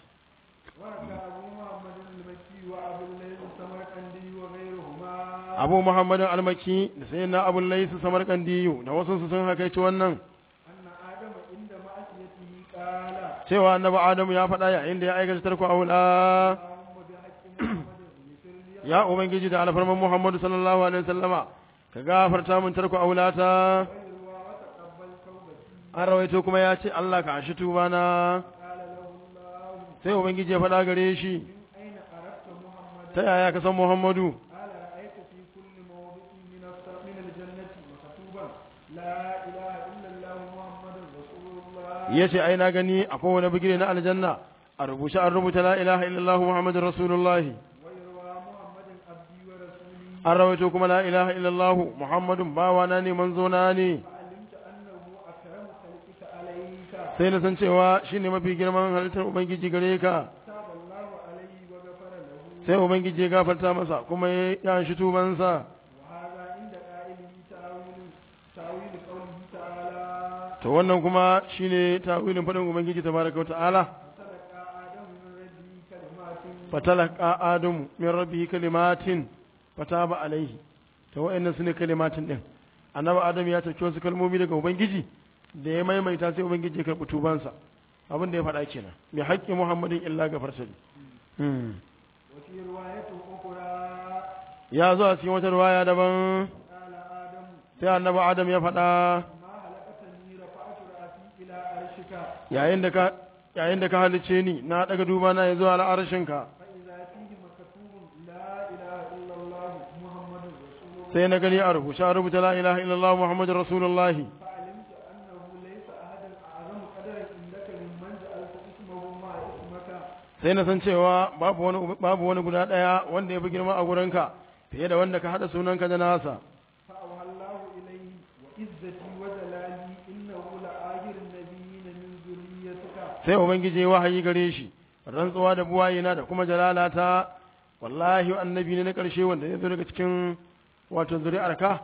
وحكى أبو محمد المكي وأبو الليث السمرقندي وغيرهما Abu Muhammadin Almaki da sai na Abu Laisu Samarkandiyu da wasu su sun hakaici wannan أن آدم عند معصيته قال cewa annabi Adamu ya faɗa yayin da ya aikata tarko aula اللهم بحق محمد اغفر لي ya ubangiji da alfarman Muhammadu sallallahu alaihi wasallama ka gafarta min tarko aulata ويروى وتقبل توبتي an rawaito kuma ya ce Allah ka ashi tubana قال له الله sai ubangiji ya faɗa gare shi من أين أردت محمدا ta yaya ka san Muhammadu قال رأيت في كل موضع من الس- من الجنة مكتوبا لا إله إلا الله محمد رسول الله ya ce ai na gani a kowane bigire na aljanna a rubuce an rubuta la ilaha illallah muhammadin rasulullahi ويروى محمد عبدي ورسولي an rawaito kuma la ilaha illallah muhammadun bawana ne manzona ne فعلمت أنه أكرم خلقك عليك sai na san cewa shine mafi girman halittar ubangiji gare ka تاب الله عليه وغفر له sai ubangiji ya gafarta masa kuma ya shi tubansa وهذا عند قائله تاويل تاويل قوله تعالى to wannan kuma shine tawilin fadin ubangiji tabaraka wa ta'ala فتلقى آدم من ربه كلمات fatalaqa adamu min rabbihi kalimatin fataba alaihi to wa'annan sune kalimatin din annabi adam ya tafi wasu kalmomi daga ubangiji da ya maimaita sai ubangiji ya karɓi tubansa abin da ya faɗa kenan bi haƙƙi muhammadin illa gafarta hmm. وفي رواية أخرى ya zo a cikin wata ruwaya daban قال آدم sai annabi adam ya faɗa ما هلكتني رفعت رأسي إلى عرشك yayin da ka yayin da ka halice ni na daga duba na ya zo al'arshinka فإذا فيه مكتوب لا إله إلا الله محمد رسول الله sai na gani a rubuce a rubuta la ilaha illallah muhammadur rasulullahi فعلمت أنه ليس أحد أعظم قدرا عندك ممن جعلت اسمه مع اسمك sai na san cewa babu wani babu wani guda daya wanda ya fi girma a gurinka fiye da wanda ka hada sunanka da nasa فأوحى الله إليه وعزتي وجلالي إنه لآخر النبيين من ذريتك sai ubangiji ya wahayi gare shi rantsuwa da buwayena da kuma jalalata wallahi annabi ne na karshe wanda ya zo daga cikin wato zuri'arka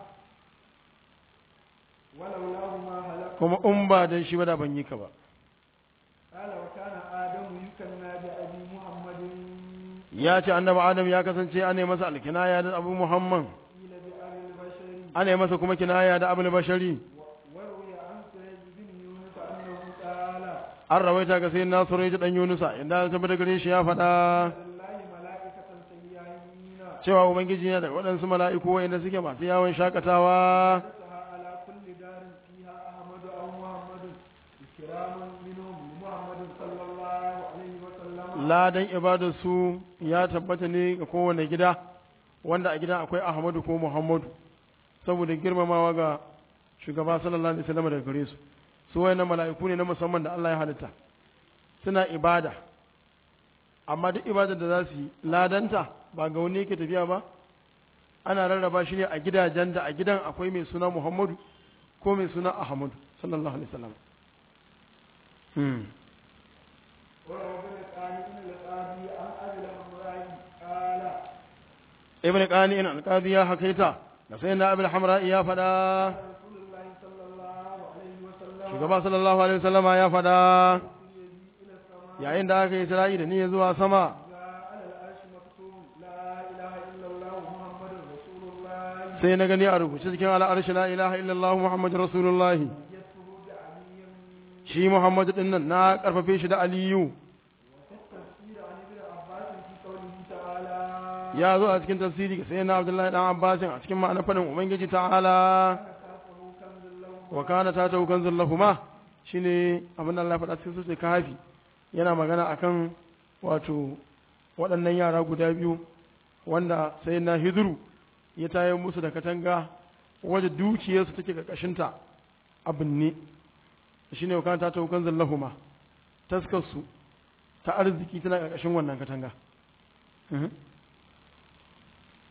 ولولاه ما هلك kuma in ba dan shi ba da ban yi ka ba قال وكان آدم يكنى بأبي محمد ya ce annabi adam ya kasance ana masa alkinaya da abu muhammad قيل بأبي البشر ana masa kuma kinaya da abul bashari وروي عن سعيد بن يونس أنه قال an rawaita ga sai nasiru ya dan yunusa inda ya tabbata gare shi ya faɗa لله ملائكة سيئين cewa ubangiji yana da waɗansu mala'iku wa'inda suke masu yawon shakatawa حدثها على كل دار فيها أحمد أو محمد إكراما منهم لمحمد صلى الله عليه وسلم ladan ibadarsu ya tabbata ne ga kowane gida wanda a gidan akwai ahmadu ko muhammadu saboda girmamawa ga shugaba sallallahu alaihi wasallam daga gare su su wayannan mala'iku ne na musamman da Allah ya halitta suna ibada amma duk ibadar da za su yi ladanta ba ga wani yake tafiya ba ana rarraba shi ne a gidajen da a gidan akwai mai suna muhammadu ko mai suna ahmadu sallallahu alaihi wasallam hmm. وروى ابن قانع القاضي عن أبي الحمراء قال ibn qani'in al-qadi ya hakaita da sai na abul hamra ya fada رسول الله صلى الله عليه وسلم shugaba sallallahu alaihi wasallama ya fada إلى السماء yayin da aka yi isra'i da ni zuwa sama جاء على العرش مكتوب لا إله إلا الله محمد رسول الله sai na gani a rubuce cikin al'arshi la ilaha illallah muhammadur rasulullah يده بعلي shi muhammadu din nan na karfafe shi da aliyu وفي التفسير عن ابن عباس في قوله تعالى ya zo a cikin tafsiri ga sayyidina abdullahi dan abbasin a cikin ma'anar fadin ubangiji ta'ala كان تحته كنز له wa kana ta taukan zullahuma shine abin da Allah ya faɗa cikin sura kafi yana magana akan wato waɗannan yara guda biyu wanda sai na hidru ya tayar musu da katanga waje dukiyarsu take ƙarƙashinta a binne shine wa kana ta taukan zullahuma taskarsu ta arziki tana ƙarƙashin wannan katanga Mhm.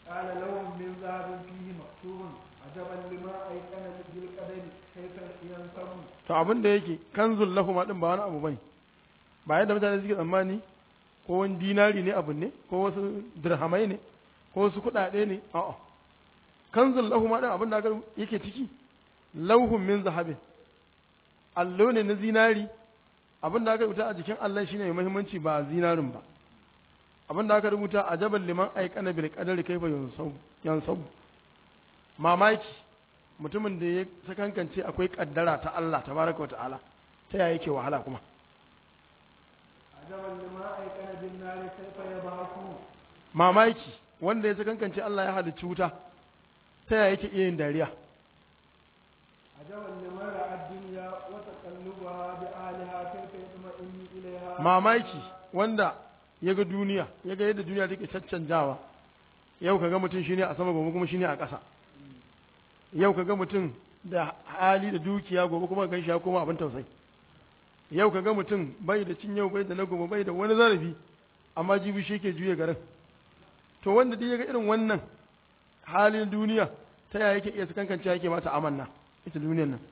قال لهم من ذهب فيه مكتوب عجبا لما أيقن بالقدر كيف ينسب to abin da yake kanzul lahum din ba wani abu bane ba yadda mutane suke tsammani ko wani dinari ne abin ne ko wasu dirhamai ne ko wasu kuɗaɗe ne a'a kanzul lahum din abin da aka yake ciki lauhun min zahabin allo ne na zinari abin da aka rubuta a jikin Allah shine mai muhimmanci ba zinarin ba abin da aka rubuta a jabal liman aikana bil qadari kaifa yansabu yansabu mamaki mutumin da ya sakankance akwai kaddara ta Allah tabaraka ta'ala ta yaya yake wahala kuma عجبا لما أيقن بالنار كيف يبعثون mamaki wanda ya sakankance Allah ya halicci wuta ta yaya yake iya yin dariya عجبا لمن رأى الدنيا وتقلبها بأهلها كيف يطمئن إليها mamaki wanda ya ga duniya ya ga yadda duniya take caccanjawa yau kaga mutum shine a sama gobe kuma shine a ƙasa yau kaga mutum da hali da dukiya gobe kuma gan shi ya koma abin tausayi yau kaga mutum bai da cin yau bai da na gobe bai da wani zarafi amma jibi shi ke juya garin to wanda duk ya ga irin wannan halin duniya ta yaya yake iya sakankance yake mata amanna ita duniyar nan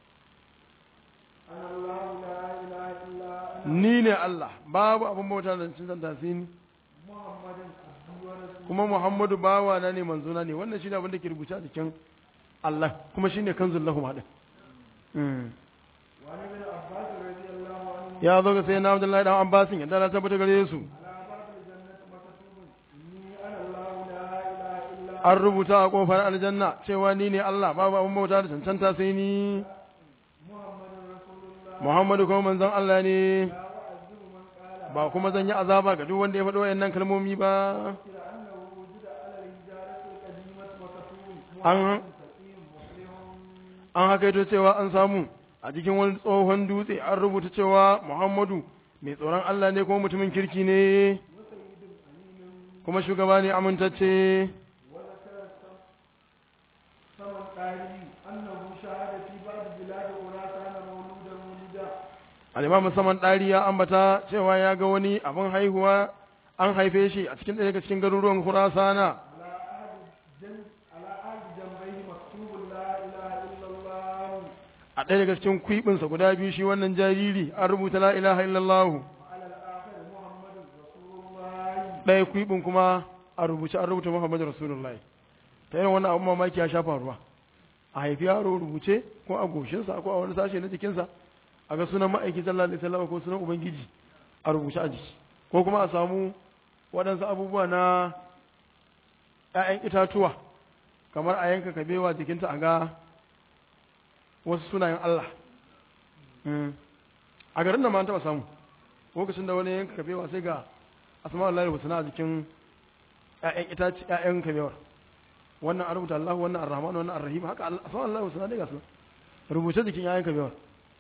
أنا الله لا إله إلا أنا ni ne Allah babu abin bauta da cin zanta ni محمد عبدي ورسوله kuma Muhammadu bawa na ne manzona ne wannan shine abin da ke rubuce a cikin Allah kuma shine kanzul lahum hadin وعن ابن عباس رضي الله عنه ya zo ga sayyidina Abdullahi dan Abbasin yadda na tabbata gare su على باب الجنة مكتوب إني أنا الله لا إله إلا an rubuta a kofar aljanna cewa ni ne Allah babu abin bauta da cancanta sai ni محمد رسول الله Muhammadu kuma manzon Allah ne لا أعذب من قال ba kuma zan yi azaba ga duk wanda ya faɗi wayannan kalmomi ba إلى أنه وجد على الحجارة القديمة مكتوب an محمد سقيم مفلح an hakaito cewa an samu a cikin wani tsohon dutse an rubuta cewa Muhammadu mai tsoron Allah ne kuma mutumin kirki ne وسيد أمين kuma shugaba ne amintacce وذكر ثمن قاري أنه شهد في بعض بلاد خراسان مولودا مولدا al'imam musamman ɗari ya ambata cewa ya ga wani abin haihuwa an haife shi a cikin ɗaya daga cikin garuruwan Khurasana على أحد جن على أحد جنبيه مكتوب لا إله إلا الله a ɗaya daga cikin kwiɓinsa guda biyu shi wannan jariri an rubuta la ilaha illallah وعلى الآخر محمد رسول الله ɗaya kwiɓin kuma a rubuce an rubuta Muhammadu Rasulullah ta irin wannan abin mamaki ya sha faruwa a haifi yaro rubuce ko a goshinsa ko a wani sashe na jikinsa a ga sunan ma'aiki sallallahu alaihi wasallam ko sunan ubangiji a rubuce a jiki ko kuma a samu waɗansu abubuwa na ‘ya'yan itatuwa kamar a yanka kabewa jikinta a ga wasu sunayen Allah Mm. a garin da ma an taɓa samu lokacin da wani yanka kabewa sai ga asma'ul lahi husna a jikin ‘ya'yan itaci ‘ya'yan kabewar wannan an rubuta Allah wannan ar-Rahman wannan ar-Rahim haka Allah- asma'ul lahi husna dai ga su rubuce jikin ‘ya'yan kabewar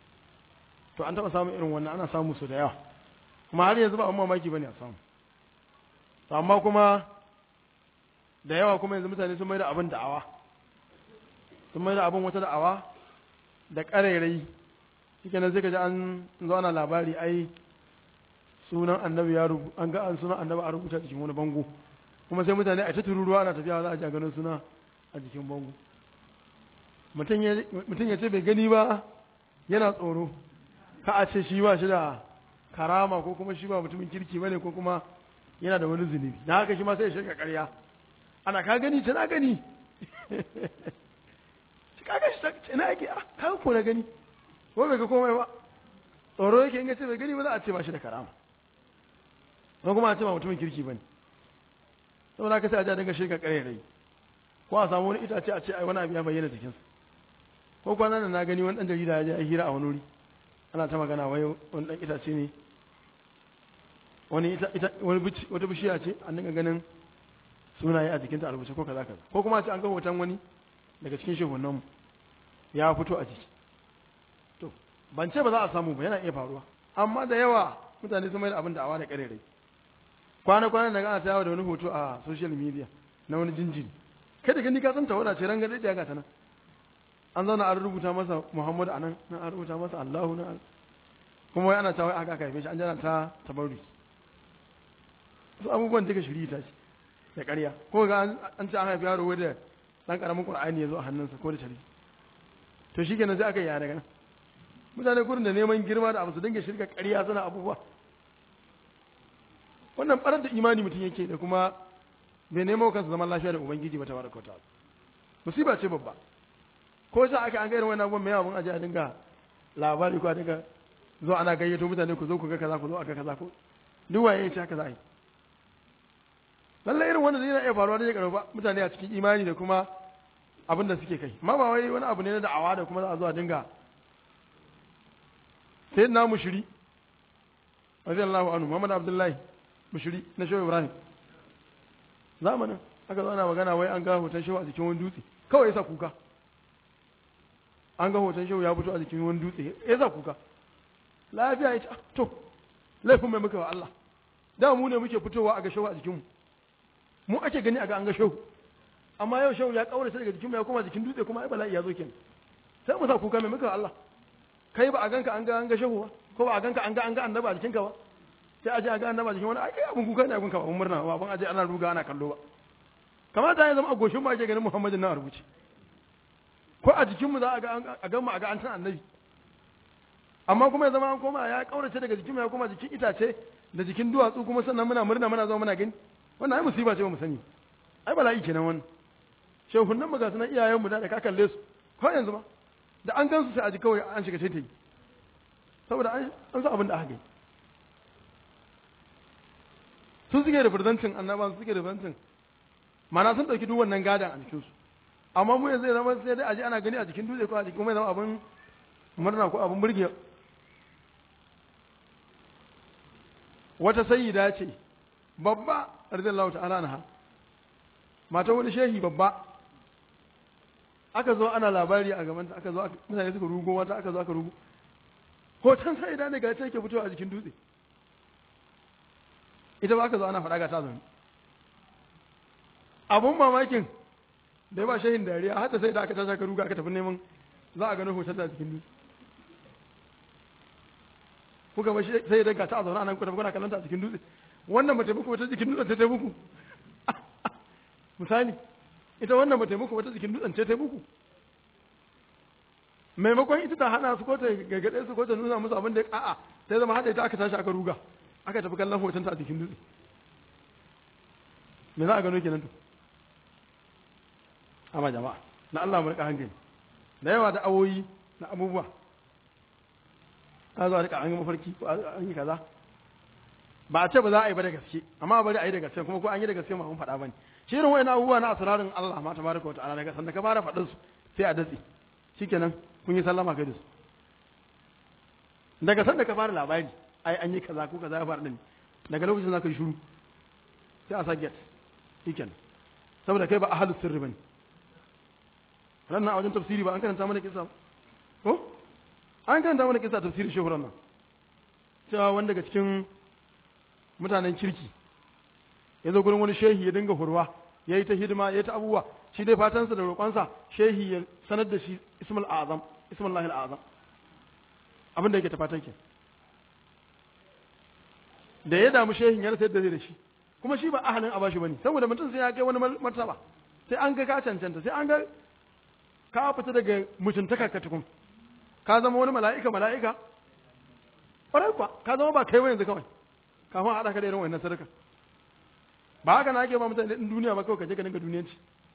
to an taɓa samun irin wannan ana samu su da yawa kuma har yanzu ba abin mamaki bane a samu to amma kuma da yawa kuma yanzu mutane sun mai da abin da'awa sun mai da abin wata da'awa da ƙarairayi shi kenan sai ka ji an zo ana labari ai sunan annabi ya rubu an ga an sunan annabi a rubuta cikin wani bango kuma sai mutane a ta tururuwa ana tafiya za a ji a ganin suna a jikin bango mutum ya mutum ya ce bai gani ba yana tsoro ka a ce shi ba shi da karama ko kuma shi ba mutumin kirki bane ko kuma yana da wani zunubi na haka shi ma sai ya shirka ƙarya ana ka gani ta na gani shi ka ga shi ta ina yake ah ka ko na gani ko bai ga komai ba tsoro yake in ga ce bai gani ba za a ce ba shi da karama ko kuma a ce ba mutumin kirki bane saboda haka sai a ja daga shirka ƙarya rai ko a samu wani itace a ce ai wani abu ya bayyana jikinsa ko kwanan nan na gani wani dan jarida ya je ya hira a wani wuri ana ta magana wai wani dan itace ne wani ita ita wani bici wata bishiya ce an dinga ganin sunaye a jikinta a rubuce ko kaza kaza ko kuma a ce an ga hoton wani daga cikin shehunan mu ya fito a jiki to ban ce ba za a samu ba yana iya faruwa amma da yawa mutane sun mai da abin da awa da karerai kwana kwana daga ana ta yawo da wani hoto a social media na wani jinjiri kai da gani ka san tawada ce ran gade ga ta nan an zauna an rubuta masa Muhammadu anan nan an rubuta masa Allahu nan kuma wai ana ta wai aka aka haife shi an jana ta tabarri su abubuwan duka shiri ta ce da ƙarya ko ga an ce an haifi yaro da dan karamin qur'ani ya zo a hannunsa ko da tare to shi kenan sai aka yi daga nan mutane gurin da neman girma da abu su dinga shirka ƙarya suna abubuwa wannan barar da imani mutum yake da kuma bai nemo kansa zaman lafiya da ubangiji ba ta baraka ta musiba ce babba ko sai aka an ga irin wannan abubuwan mai abun aje a dinga labari ko a dinga zo ana gayyato mutane ku zo ku ga kaza ku zo aka kaza ko duk waye ya ce haka za a yi lallai irin wanda zai iya faruwa da ya karfa mutane a cikin imani da kuma abin da suke kai amma ba wai wani abu ne na da'awa da kuma za a zo a dinga sai na mushiri radiyallahu anhu Muhammad Abdullahi mushiri na Shehu Ibrahim zamanin aka zo ana magana wai an ga hoton Shehu a jikin wani dutse kawai yasa kuka an ga hoton Shehu ya fito a jikin wani dutse yasa kuka lafiya ya ce to laifin mai muka wa Allah da mu ne muke fitowa a ga Shehu a jikinmu mu ake gani a ga an ga Shehu amma yau Shehu ya kaurace daga jikinmu ya koma jikin dutse kuma ai bala'i ya zo kenan sai mu sa kuka mai muka wa Allah kai ba a ganka an ga an ga shehu ba ko ba a ganka an ga an ga annaba a jikinka ba sai a je a ga annaba a jikin wani ai kai abun kuka ne abun ka abun murna ba abun aje ana ruga ana kallo ba kamata ya zama a goshin mu ake ganin Muhammadin na rubuce ko a jikin mu za a ga a ga mu a ga an san annabi amma kuma ya zama an koma ya kaurace daga jikin mu ya koma jikin itace da jikin duwatsu kuma sannan muna murna muna zama muna gani wannan ai musiba ce ba mu sani ai bala'i kenan wannan shehun nan maga sunan iyayen mu da ka kalle su ko yanzu ma da an gansu sai a ji kawai an shiga yi saboda an san abin da aka yi sun suke da firzancin annaba su suke da firzancin mana sun ɗauki duk wannan gadan a jikinsu amma mu yanzu ya zama sai dai a ji ana gani a jikin dutse ko a jikin mai zama abin murna ko abin burge wata sayyida ce babba radiyallahu ta'ala anha mata wani shehi babba aka zo ana labari a gaban aka zo mutane suka rugo wata aka zo aka rugo hoton sai idan daga ta yake fitowa a jikin dutse ita ba aka zo ana faɗa ga ta zaune abun mamakin da ya ba shehin dariya hata sai da aka tashi aka ruga aka tafi neman za a gano hoton a jikin dutse kuka ba sai daga ta zaune anan ku tafi kuna kallon ta a jikin dutse wannan ba taimako wata jikin dutsen ta taimako misali ita wannan ba taimako wata jikin dutsen ce taimako maimakon ita ta hana su ko ta gargaɗe su ko ta nuna musu abin da a'a sai zama haɗa ita aka tashi aka ruga aka tafi kallon hoton ta a jikin dutse me za a gano kenan to amma jama'a na Allah mu rika hankali da yawa da awoyi na abubuwa a zo a rika an yi mafarki ko an yi kaza ba a ce ba za a yi ba da gaske amma bari a yi da gaske kuma ko an yi da gaske ma mun faɗa bane shi irin wayannan abubuwa na asrarin Allah ma tabaraka wa ta'ala daga sanda ka fara faɗin su sai a datse shikenan kun yi sallama kai da su daga sanda ka fara labari ai an yi kaza ko kaza ya faru din daga lokacin za ka yi shiru sai a sa get shikenan saboda kai ba ahlus sirri bane ranar a wajen tafsiri ba an karanta mana kisa ko an karanta mana kisa tafsirin shehu ranar cewa wanda daga cikin mutanen kirki ya zo gurin wani shehi ya dinga hurwa ya yi ta hidima ya yi ta abubuwa shi dai fatansa da roƙonsa shehi ya sanar da shi ismul azam ismul lahil azam abin da yake ta fatan ke da ya damu shehin ya rasa yadda zai da shi kuma shi ba ahalin a bashi bane saboda mutum sai ya kai wani martaba sai an ga ka cancanta sai an ga ka fita daga mutuntaka ka tukun ka zama wani mala'ika mala'ika ƙwarai kuwa ka zama ba kai ba yanzu kawai kafin a haɗa ka da irin wannan sadaka ba haka na ake ba mutane ɗin duniya ba kawai ka je ka dinga duniyanci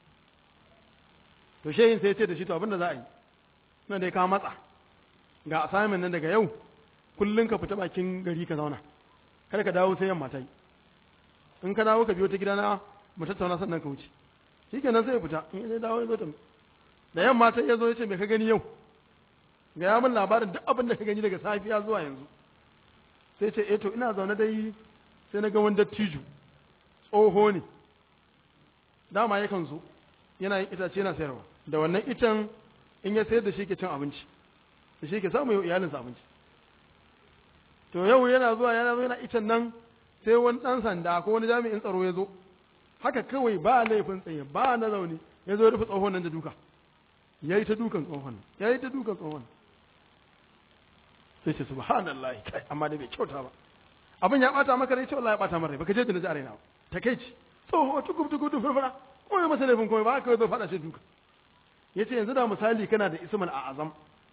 to shehin sai ya ce da shi to abin da za a yi nan dai ka matsa ga assignment nan daga yau kullum ka fita bakin gari ka zauna kada ka dawo sai yamma ta yi in ka dawo ka biyo ta gidana mu tattauna sannan ka wuce shikenan sai ya fita in ya dawo ya zo ta da yamma ta ya zo ya ce me ka gani yau ga ya min labarin duk abin da ka gani daga safiya zuwa yanzu sai ce eh to ina zaune dai sai na ga wani dattijo tsoho ne dama yakan zo yana yin itace yana sayarwa da wannan icen in ya sayar da shi ke cin abinci da shi ke samu yau iyalinsa abinci to yau yana zuwa yana zo yana icen nan sai wani dan sanda ko wani jami'in tsaro ya zo haka kawai ba laifin tsaye ba na zaune ya zo rufe tsohon nan da duka ya yi ta dukan tsohon ya yi ta dukan tsohon sai ce subhanallah kai amma da bai kyauta ba abin ya bata maka rai ce wallahi ya bata maka rai baka je da naji a raina ba takeici tsoho tukub tukub da furfura ko ya masa laifin komai ba haka zo faɗa shi duka ya ce yanzu da misali kana da ismul a azam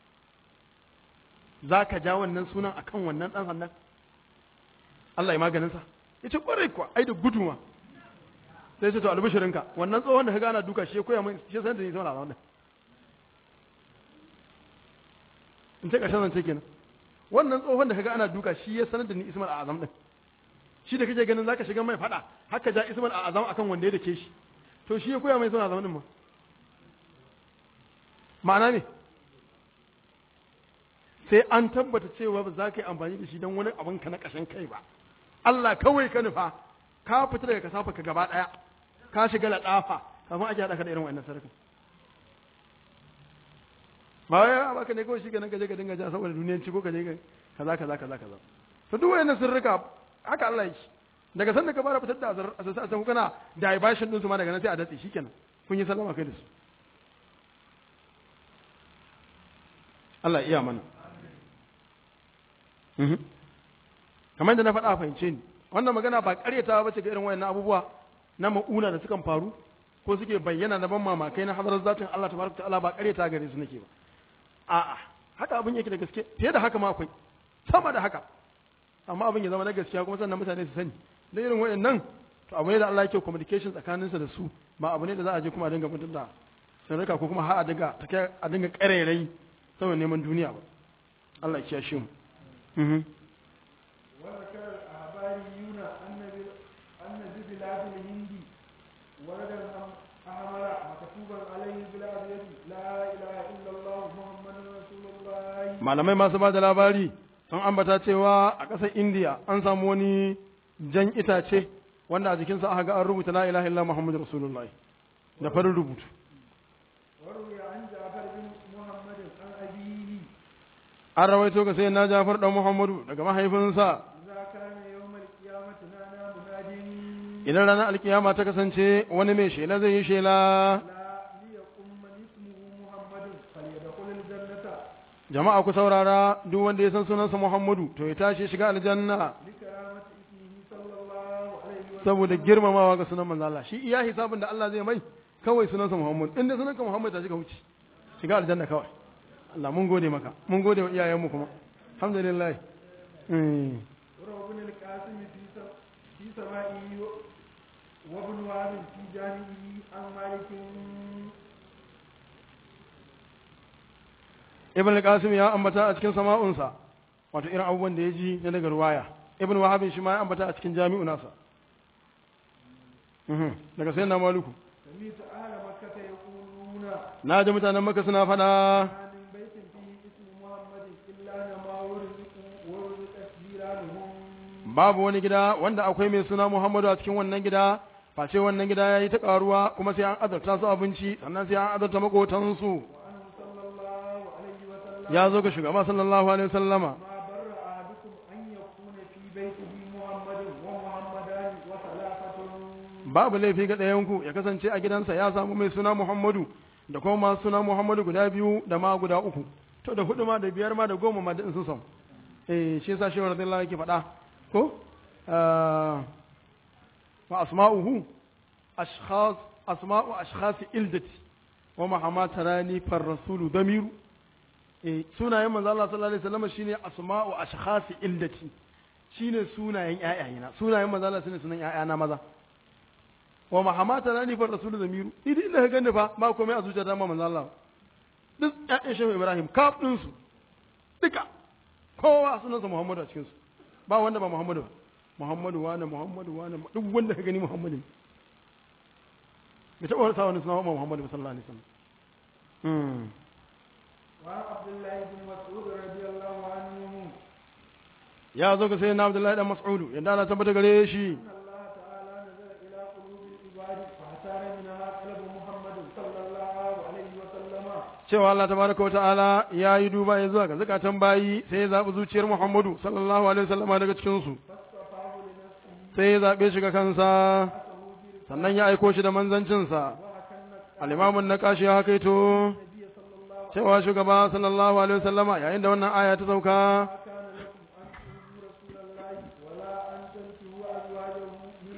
za ka ja wannan sunan akan wannan ɗan sannan Allah ya maganinsa ya ce ƙwarai kuwa ai da guduma sai ce to albishirinka wannan tsohon da ka gana duka shi ya koya min shi san da ni zauna a wannan in ce ƙarshen zance kenan wannan tsohon da ka ga ana duka shi ya sanar da ni ismul a azam din shi da kake ganin zaka shiga mai fada haka ja ismul a azam akan wanda ya dake shi to shi ya koya mai ismul a azam din ma ma'ana ne sai an tabbata cewa ba za ka yi amfani da shi don wani abin ka na ƙashin kai ba Allah kawai ka nufa ka fita daga kasafa ka gaba ɗaya ka shiga laɗafa kafin ake haɗa ka da irin wannan sarkin ba wai ya baka ne kawai shi ganin ka je ka dinga ja saboda duniyanci ko ka je kaza kaza kaza kaza to duk wayannan sirrika haka Allah yake daga sanda ka fara fitar da azar asasa san kana diversion din su ma daga nan sai a datse shikenan kun yi sallama kai da su Allah iya mana kamar da na faɗa fahimce ni wannan magana ba ƙaryata ba ce ga irin wayannan abubuwa na ma'una da sukan faru ko suke bayyana na ban mamakai na hadarar zatin Allah tabaraka ta'ala ba ƙaryata gare su nake ba a'a haka abin yake da gaske fiye da haka ma akwai sama da haka amma abin ya zama na gaskiya kuma sannan mutane su sani da irin wayannan to abu ne da Allah yake communication tsakaninsa da su ba abu ne da za a je kuma a dinga mutum da sanarka ko kuma har a dinga a dinga ƙarairayi saboda neman duniya ba Allah ya kiyashe mu وذكر الأخباريون أن أن ببلاد الهند ورد أحمر مكتوبا عليه بالأبيض لا إله إلا الله محمد رسول الله malamai masu ba da labari sun ambata cewa a ƙasar indiya an samu wani jan itace wanda a jikinsa aka ga an rubuta la ilaha illa muhammadu rasulullah da farin rubutu وروي عن جعفر بن محمد عن أبيه an rawaito ga sai na jafar dan muhammadu daga mahaifinsa إذا كان يوم القيامة نادى مناد idan ranar alkiyama ta kasance wani mai shela zai yi shela لا ليقم من اسمه محمد فليدخل الجنة jama'a ku saurara duk wanda ya san sunansa muhammadu to ya tashi shiga aljanna لكرامة اسمه صلى الله عليه وسلم saboda girmamawa ga sunan manzo Allah shi iya hisabin da Allah zai mai kawai sunansa muhammad inda sunanka muhammad ta shiga wuce shiga aljanna kawai Allah mun gode maka mun gode wa iyayenmu kuma alhamdulillah mm. وروى ابن القاسم في س- في سمائه و- وابن وهب في جانبه عن مالك ibn al-qasim ya ambata a cikin sama'unsa wato irin abubuwan da ya ji na daga ruwaya ibn wahab shi ma ya ambata a cikin jami'u nasa Mhm. daga sayyidina maluku سميت أهل مكة يقولون na ji mutanen maka suna fada ما من بيت فيه اسم محمد إلا نما ورزق ورزقت جيرانهم babu wani gida wanda akwai mai suna muhammadu a cikin wannan gida face wannan gida ya yi ta karuwa kuma sai an azarta su abinci sannan sai an azarta makotansu وأنه صلى الله عليه وسلم ya zo ga shugaba sallallahu alaihi wasallama ما بر أحدكم أن يكون في بيته محمد ومحمدان وثلاثة babu laifi ga ɗayanku ya kasance a gidansa ya samu mai suna Muhammadu da kuma masu suna Muhammadu guda biyu da ma guda uku to da hudu ma da biyar ma da goma ma da in sun samu eh shi yasa shi radiyallahu yake faɗa ko Ah, wa asma'uhu ashkhas asma'u ashkhas ildati wa mahama tarani far rasulu damiru eh sunayen manzo Allah sallallahu alaihi wasallam shine asma'u ashkhas ildati shine sunayen ƴaƴayena sunayen manzo Allah shine sunan ƴaƴana maza wa mahamata na nifar rasulu zamiru idan ina gani fa ba komai a zuciyar dama manzo Allah duk ƴaƴan shehu Ibrahim kaf din su duka kowa sunansa Muhammadu a cikin su ba wanda ba Muhammadu ba Muhammadu wane Muhammadu wane duk wanda ka gani Muhammadu ne bai taɓa wani sa wani suna wa Muhammadu sallallahu alaihi wasallam hmm وعن عبد الله بن مسعود رضي الله عنه ya zo ga sayyidina Abdullahi dan Mas'udu yanda Allah tabbata gare shi أن الله تعالى نزل إلى قلوب العباد فاختار منها قلب محمد صلى الله عليه وسلم cewa Allah tabaraka wa ta'ala ya yi duba ya zuwa ga zakatan bayi sai ya zaɓi zuciyar Muhammadu sallallahu alaihi wasallama daga cikin su فاصطفاه لنفسه sai ya zaɓe shi ga kansa sannan ya aiko shi da manzancinsa وهكذا al'imamun na kashi ya hakaito النبي صلى الله عليه cewa shugaba sallallahu alaihi wasallama yayin da wannan aya ta sauka ما كان لكم أن تؤذوا رسول الله ولا أن تنكحوا أزواجه من بعده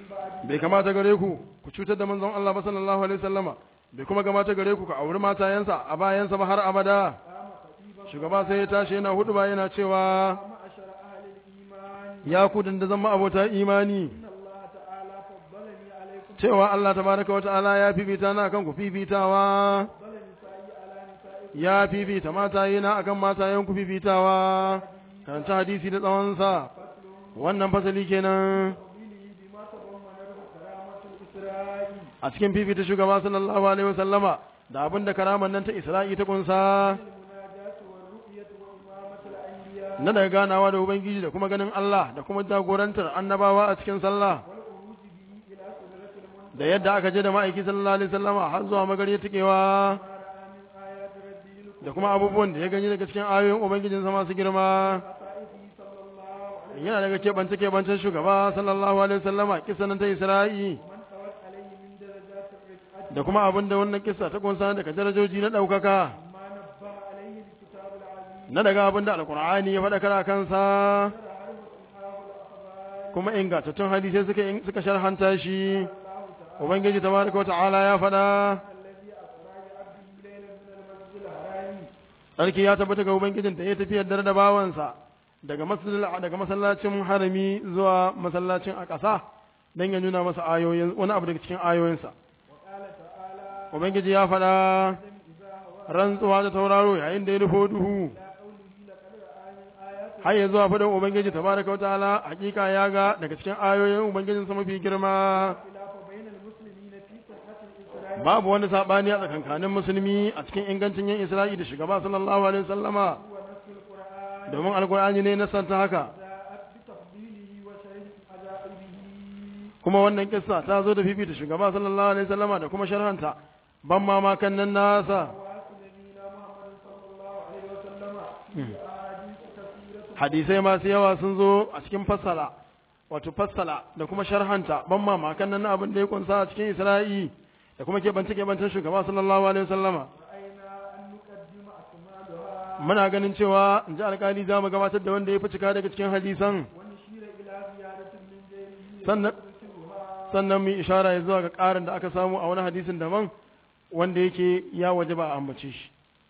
bai kamata gare ku ku cutar da manzon Allah ba sallallahu alaihi wasallama bai kuma kamata gare ku ka auri matayensa a bayansa ba har abada قام خطيبا shugaba sai ya tashi yana hudu ba yana cewa معشر أهل الإيمان ya ku da zama abota imani إن الله تعالى فضلني عليكم cewa Allah tabaraka wata'ala ya fifita na akan ku fifitawa فضل نسائي على نسائكم ya fifita mataye na akan matayen ku fifitawa karanta hadisi da tsawonsa wannan fasali kenan تفضيله بما تضمنته كرامة الإسراء a cikin fifita shugaba sallallahu alaihi wasallama da abin da karaman nan ta Isra'i ta kunsa المناجاة والرؤية وإمامة الأنبياء na daga ganawa da ubangiji da kuma ganin Allah da kuma jagorantar annabawa a cikin sallah والخروج به إلى سدرة المنتهى da yadda aka je da ma'aiki sallallahu alaihi wasallama har zuwa magariyar tikewa ما رأى من آيات ربه الكبرى da kuma abubuwan da ya gani daga cikin ayoyin ubangijinsa masu girma خصائصه صلى الله عليه yana daga keɓance keɓancen shugaba sallallahu alaihi wasallama kisa nan ta isra'i ومن طوت عليه من درجات الرفعة da kuma abin da wannan kisa ta kunsa daga darajoji na ɗaukaka ما نبه عليه الكتاب العزيز na daga abin da alkur'ani ya faɗa kara kansa حرف إلحاف الأخبار kuma ingantattun hadisai suka suka sharhanta shi الله تعالى ubangiji tabaraka wa ta'ala ya faɗa الذي أسرى بعبده ليلا من المسجد الحرام sarki ya tabbata ga ubangijin da ya tafiyar dare da bawansa daga masallacin daga masallacin harami zuwa masallacin a ƙasa dan ya nuna masa ayoyin wani abu daga cikin ayoyinsa وقال تعالى ubangiji ya faɗa إذا هو rantsuwa da tauraro yayin da ya nufo duhu إلى قوله لقد رأى من آيات har ya zuwa faɗin ubangiji tabaraka wa ta'ala hakika ya ga daga cikin ayoyin ubangijin sa mafi girma الخلاف بين المسلمين في صحة الإسراء babu wani sabani a tsakankanin musulmi a cikin ingancin yin isra'i da shugaba sallallahu alaihi wasallama ونسخ القرآن domin alkur'ani ne na santa haka جاءت بتفضيله وشرح عجائبه kuma wannan kissa ta zo da fifita shugaba sallallahu alaihi wasallama da kuma sharhanta ban mamakan nan nasa وواصل نبينا محمد صلى الله عليه وسلم في أحاديث كثيرة hadisai masu yawa sun zo a cikin fassala wato fassala da kuma sharhanta ban mamakan nan na abin da ya kunsa a cikin isra'i da kuma keɓance keɓancen shugaba sallallahu alaihi wasallama رأينا أن نقدم أكمالها muna ganin cewa in ji alkali za mu gabatar da wanda ya fi cika daga cikin hadisan ونشير إلى زيادة من غيره sannan يذكرها sannan mu yi ishara ya zuwa ga ƙarin da aka samu a wani hadisin daban wanda yake ya waje ba a ambace shi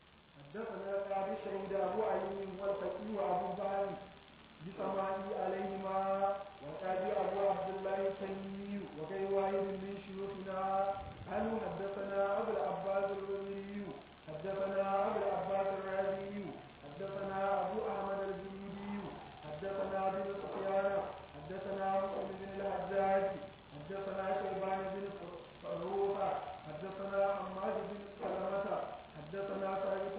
حدثنا أبي شهيد أبو علي والفقيه أبو بكر بسماعه عليهما وأبي أبو عبد الله التيمي وغير واحد من شيوخنا قال حدثنا أبو العباس الرملي حدثنا أبو العباس الرازي حدثنا أبو أحمد الزبيدي حدثنا بن سفيان حدثنا مسلم بن الحجاج حدثنا شيبان بن فروخ حدثنا حماد بن سلمة حدثنا ثابت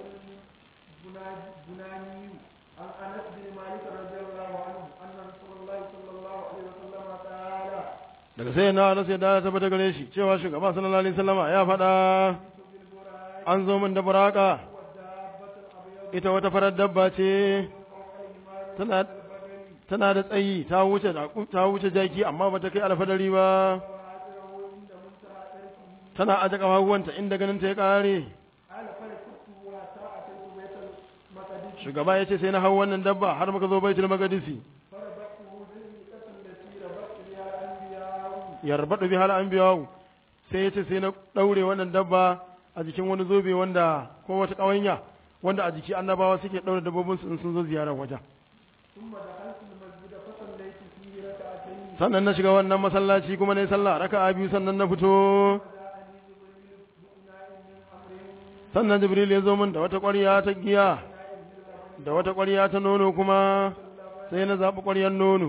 البناني عن انس بن مالك رضي الله عنه ان رسول الله صلى الله عليه وسلم قال daga sai na rasu ya da tabbata gare shi cewa shugaba sallallahu alaihi wasallama ya faɗa بالبراء an zo min da buraka والدابة الابيض ita wata farar dabba ce فوق الحمار tana البغل tana da tsayi ta wuce ta wuce jaki amma bata kai alfadari ba وهاجره عند منتهى تركه tana aje kafafuwanta inda ganin ta ya kare قال فركبته حتى اتيت بيت المقدس shugaba ya ce sai na hau wannan dabba har muka zo baitul maqdisi فربطته بالمئة التي ربطت بها الانبياء yarbadu bi hal anbiya sai ya ce sai na daure wannan dabba a jikin wani zobe wanda ko wata kawanya wanda a jiki annabawa suke daure dabbobin su in sun zo ziyarar wajen ثم دخلت المسجد فصليت فيه ركعتين sannan na shiga wannan masallaci kuma na yi sallah raka'a biyu sannan na fito فجاءني جبريل بإناء من أمر sannan jibril ya zo min da wata ƙwarya ta giya da wata ƙwarya ta nono kuma sai na zaɓi ƙwaryar nono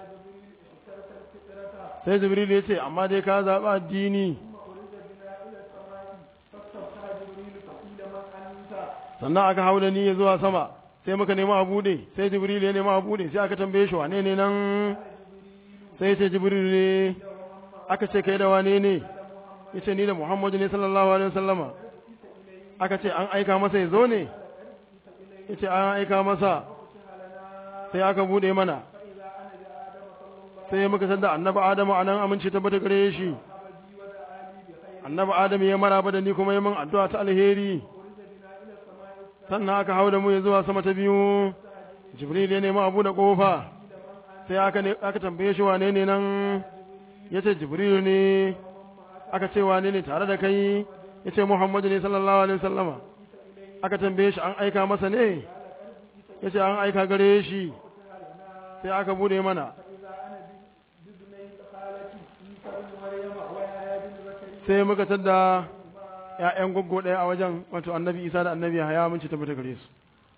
sai jibril ya ce amma dai ka zaɓi addini sannan aka hau da ni ya zuwa sama sai muka nemi a buɗe sai jibril ya nemi a buɗe sai aka tambaye shi wane ne nan sai ya ce jibril ne aka ce kai da wane ne ya ce ni da muhammadu ne sallallahu alaihi wasallama aka ce an aika masa ya zo ne ya ce an aika masa sai aka buɗe mana sai muka san da annabi adamu a nan amince tabbata gare shi annabi adamu ya maraba da ni kuma ya min addu'a ta alheri sannan aka hau da mu ya zuwa sama ta biyu jibril ya nemi abu da kofa sai aka ne aka tambaye shi wane ne nan ya ce jibrilu ne aka ce wane ne tare da kai ya ce muhammadu ne sallallahu alaihi wasallama aka tambaye shi an aika masa ne ya ce an aika gare shi sai aka bude mana sai muka tadda ‘ya'yan goggo ɗaya a wajen wato annabi isa da annabi haya mun ci tabbata gare su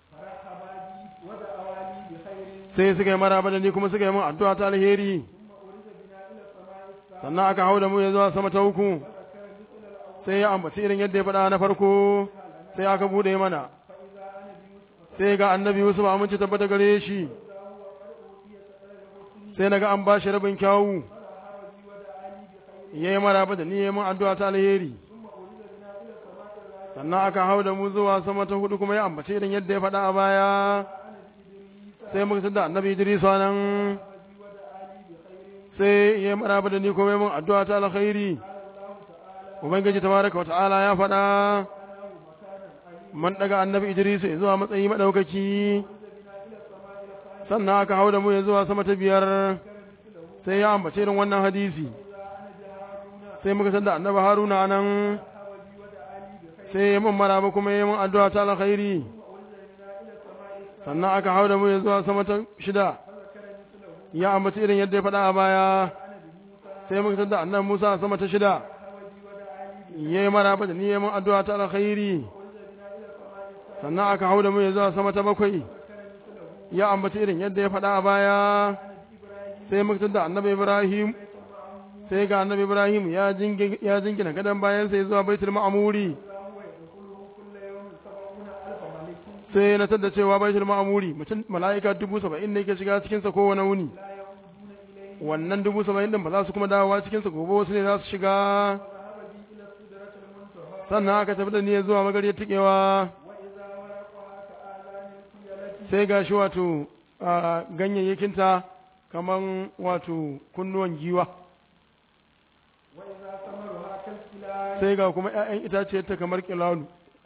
sai suka yi maraba da ni kuma suka yi min addu'a ta alheri sannan aka hau da mu ya zuwa sama ta uku sai ya ambaci irin yadda ya faɗa na farko sai aka bude mana sai ga annabi Yusuf aminci tabbata gare shi sai naga an bashi rabin kyawu yayi maraba da ni yayin addu'a ta alheri sannan aka hau da mu zuwa sama ta hudu kuma ya ambace irin yadda ya faɗa a baya sai muka tada annabi Idris nan sai yayi maraba da ni kuma yayin addu'a ta alkhairi ubangiji tabaraka wata'ala ya faɗa man daga annabi Idris zuwa matsayi madaukaki sannan aka hau da mu ya zuwa sama ta biyar sai ya ambace irin wannan hadisi sai muka san da annabi haruna nan sai ya mun maraba kuma ya mun addu'a ta alkhairi sannan aka hau da mu ya zuwa sama ta shida ya ambaci irin yadda ya faɗa a baya sai muka san da annabi musa sama ta shida ya yi maraba da ni ya mun addu'a ta alkhairi sannan aka hau da mu ya zuwa sama ta bakwai ya ambaci irin yadda ya faɗa a baya sai muka san da annabi ibrahim sai ga annabi Ibrahim ya jingina gadon bayan sai zuwa baitul ma'amuri sai na tada cewa baitul ma'amuri mutum mala'ika dubu saba'in ne ke shiga cikinsa kowane wuni wannan dubu saba'in din ba za su kuma dawowa cikinsa gobe wasu ne za su shiga sannan aka tafi da niyyar zuwa magariyar tikewa sai ga shi wato ganyayyakinta kaman wato kunnuwan giwa sai ga kuma ‘ya'yan itace ta kamar kilalu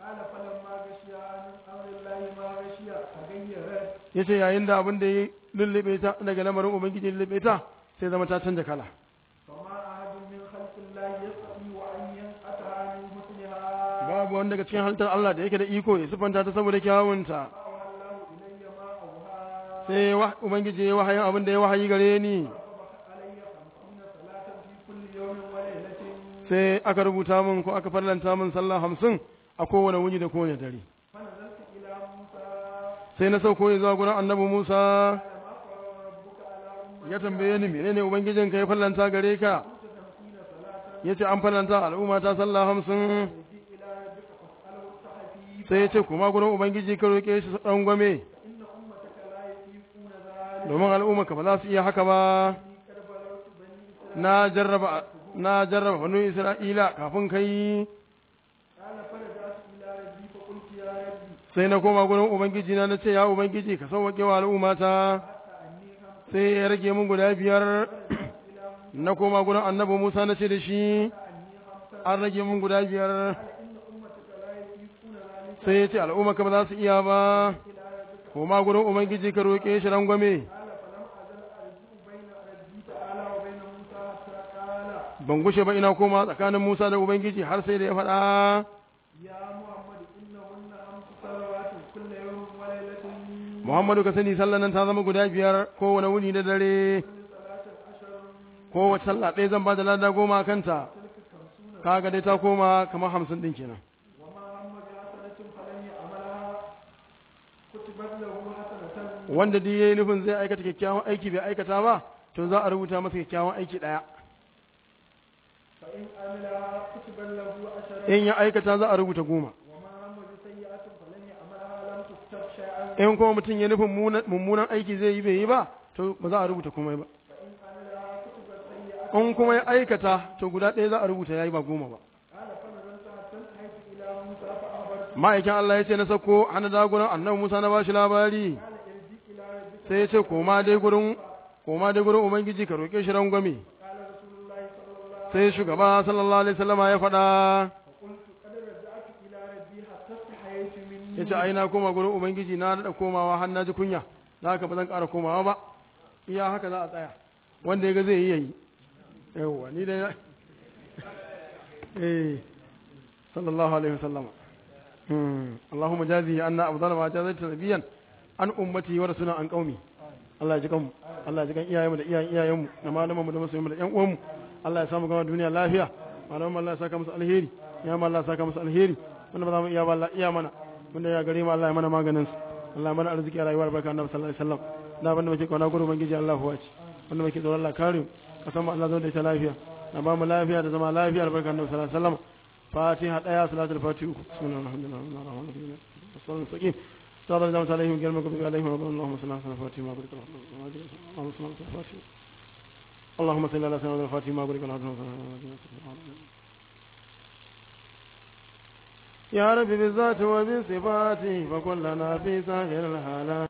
ya ce yayin da abin da ya lullube ta daga lamarin ubangiji lullube ta sai zama ta canja kala babu wanda daga cikin halittar Allah da yake da iko ya sifanta ta saboda kyawunta sai ubangiji ya wahayin abin da ya wahayi gare ni sai aka rubuta min ko aka farlanta min sallah hamsin a kowane wuni da kowane dare sai na sauko ya zuwa gurin annabi musa ya tambaye ni menene ubangijin ka ya farlanta gare ka ya ce an farlanta al'umma ta sallah hamsin sai ya ce kuma gurin ubangiji ka roƙe shi ɗan gwame domin al'umma ka ba za su iya haka ba na jarraba na jarraba banu Isra'ila kafin kai sai na koma gurin Ubangiji na ce ya Ubangiji ka sauwaƙe wa al'ummata sai ya rage mun guda biyar na koma gurin annabi Musa na ce da shi an rage mun guda biyar sai ya ce al'umma ka ba za su iya ba koma gurin Ubangiji ka roƙe shi rangwame ban gushe ba ina koma tsakanin Musa da Ubangiji har sai da ya faɗa Muhammadu ka sani sallan nan ta zama guda biyar kowane wuni da dare kowace sallah ɗaya zan ba da lada goma kanta kaga dai ta koma kamar hamsin ɗin kenan wanda duk yayi nufin zai aikata kyakkyawan aiki bai aikata ba to za a rubuta masa kyakkyawan aiki ɗaya in ya aikata za a rubuta goma in kuma mutum ya nufin mummunan aiki zai yi bai yi ba to ba za a rubuta komai ba in kuma ya aikata to guda ɗaya za a rubuta ya yi ba goma ba ma'aikin Allah ya ce na sako hana dagunan annabi Musa na bashi labari sai ya ce koma dai gurin koma dai gurin ubangiji ka roƙe shi rangwame sai shugaba sallallahu alaihi wasallama ya faɗa ya ce ai na koma gurin ubangiji na daɗa komawa har na ji kunya da haka ba zan ƙara komawa ba iya haka za a tsaya wanda ya ga zai yi yayi yawwa ni dai eh sallallahu alaihi wasallam اللهم جازه أن أفضل ما جازت نبيا عن أمتي ورسولنا عن قومي Allah ya ji kanmu Allah ya ji kan iyayenmu da iyayen iyayenmu da malamanmu da masoyanmu da ƴan uwanmu Allah ya samu gama duniya lafiya malamanmu Allah ya saka musu alheri ya ma Allah ya saka musu alheri wanda ba za mu iya ba Allah iya mana wanda ya gare mu Allah ya mana maganin su Allah ya mana arziki a rayuwar barka annabi sallallahu alaihi wasallam da abinda muke kauna gurin ubangiji Allah huwa ci wanda muke tsoron Allah kare mu kasan mu Allah zo da ita lafiya na ba mu lafiya da zama lafiya albarka annabi sallallahu alaihi wasallam fatiha daya salatul fatiha uku bismillahir rahmanir rahim rahmanir rahim sallallahu alaihi صار الجامعة عليهم قال مكتوب عليهم اللهم صل على الفاتحة ما بارك اللهم صل على الفاتحة اللهم صل على سيدنا الفاتحة ما بارك يا رب بالذات وبالصفات فكلنا في سائر الحالات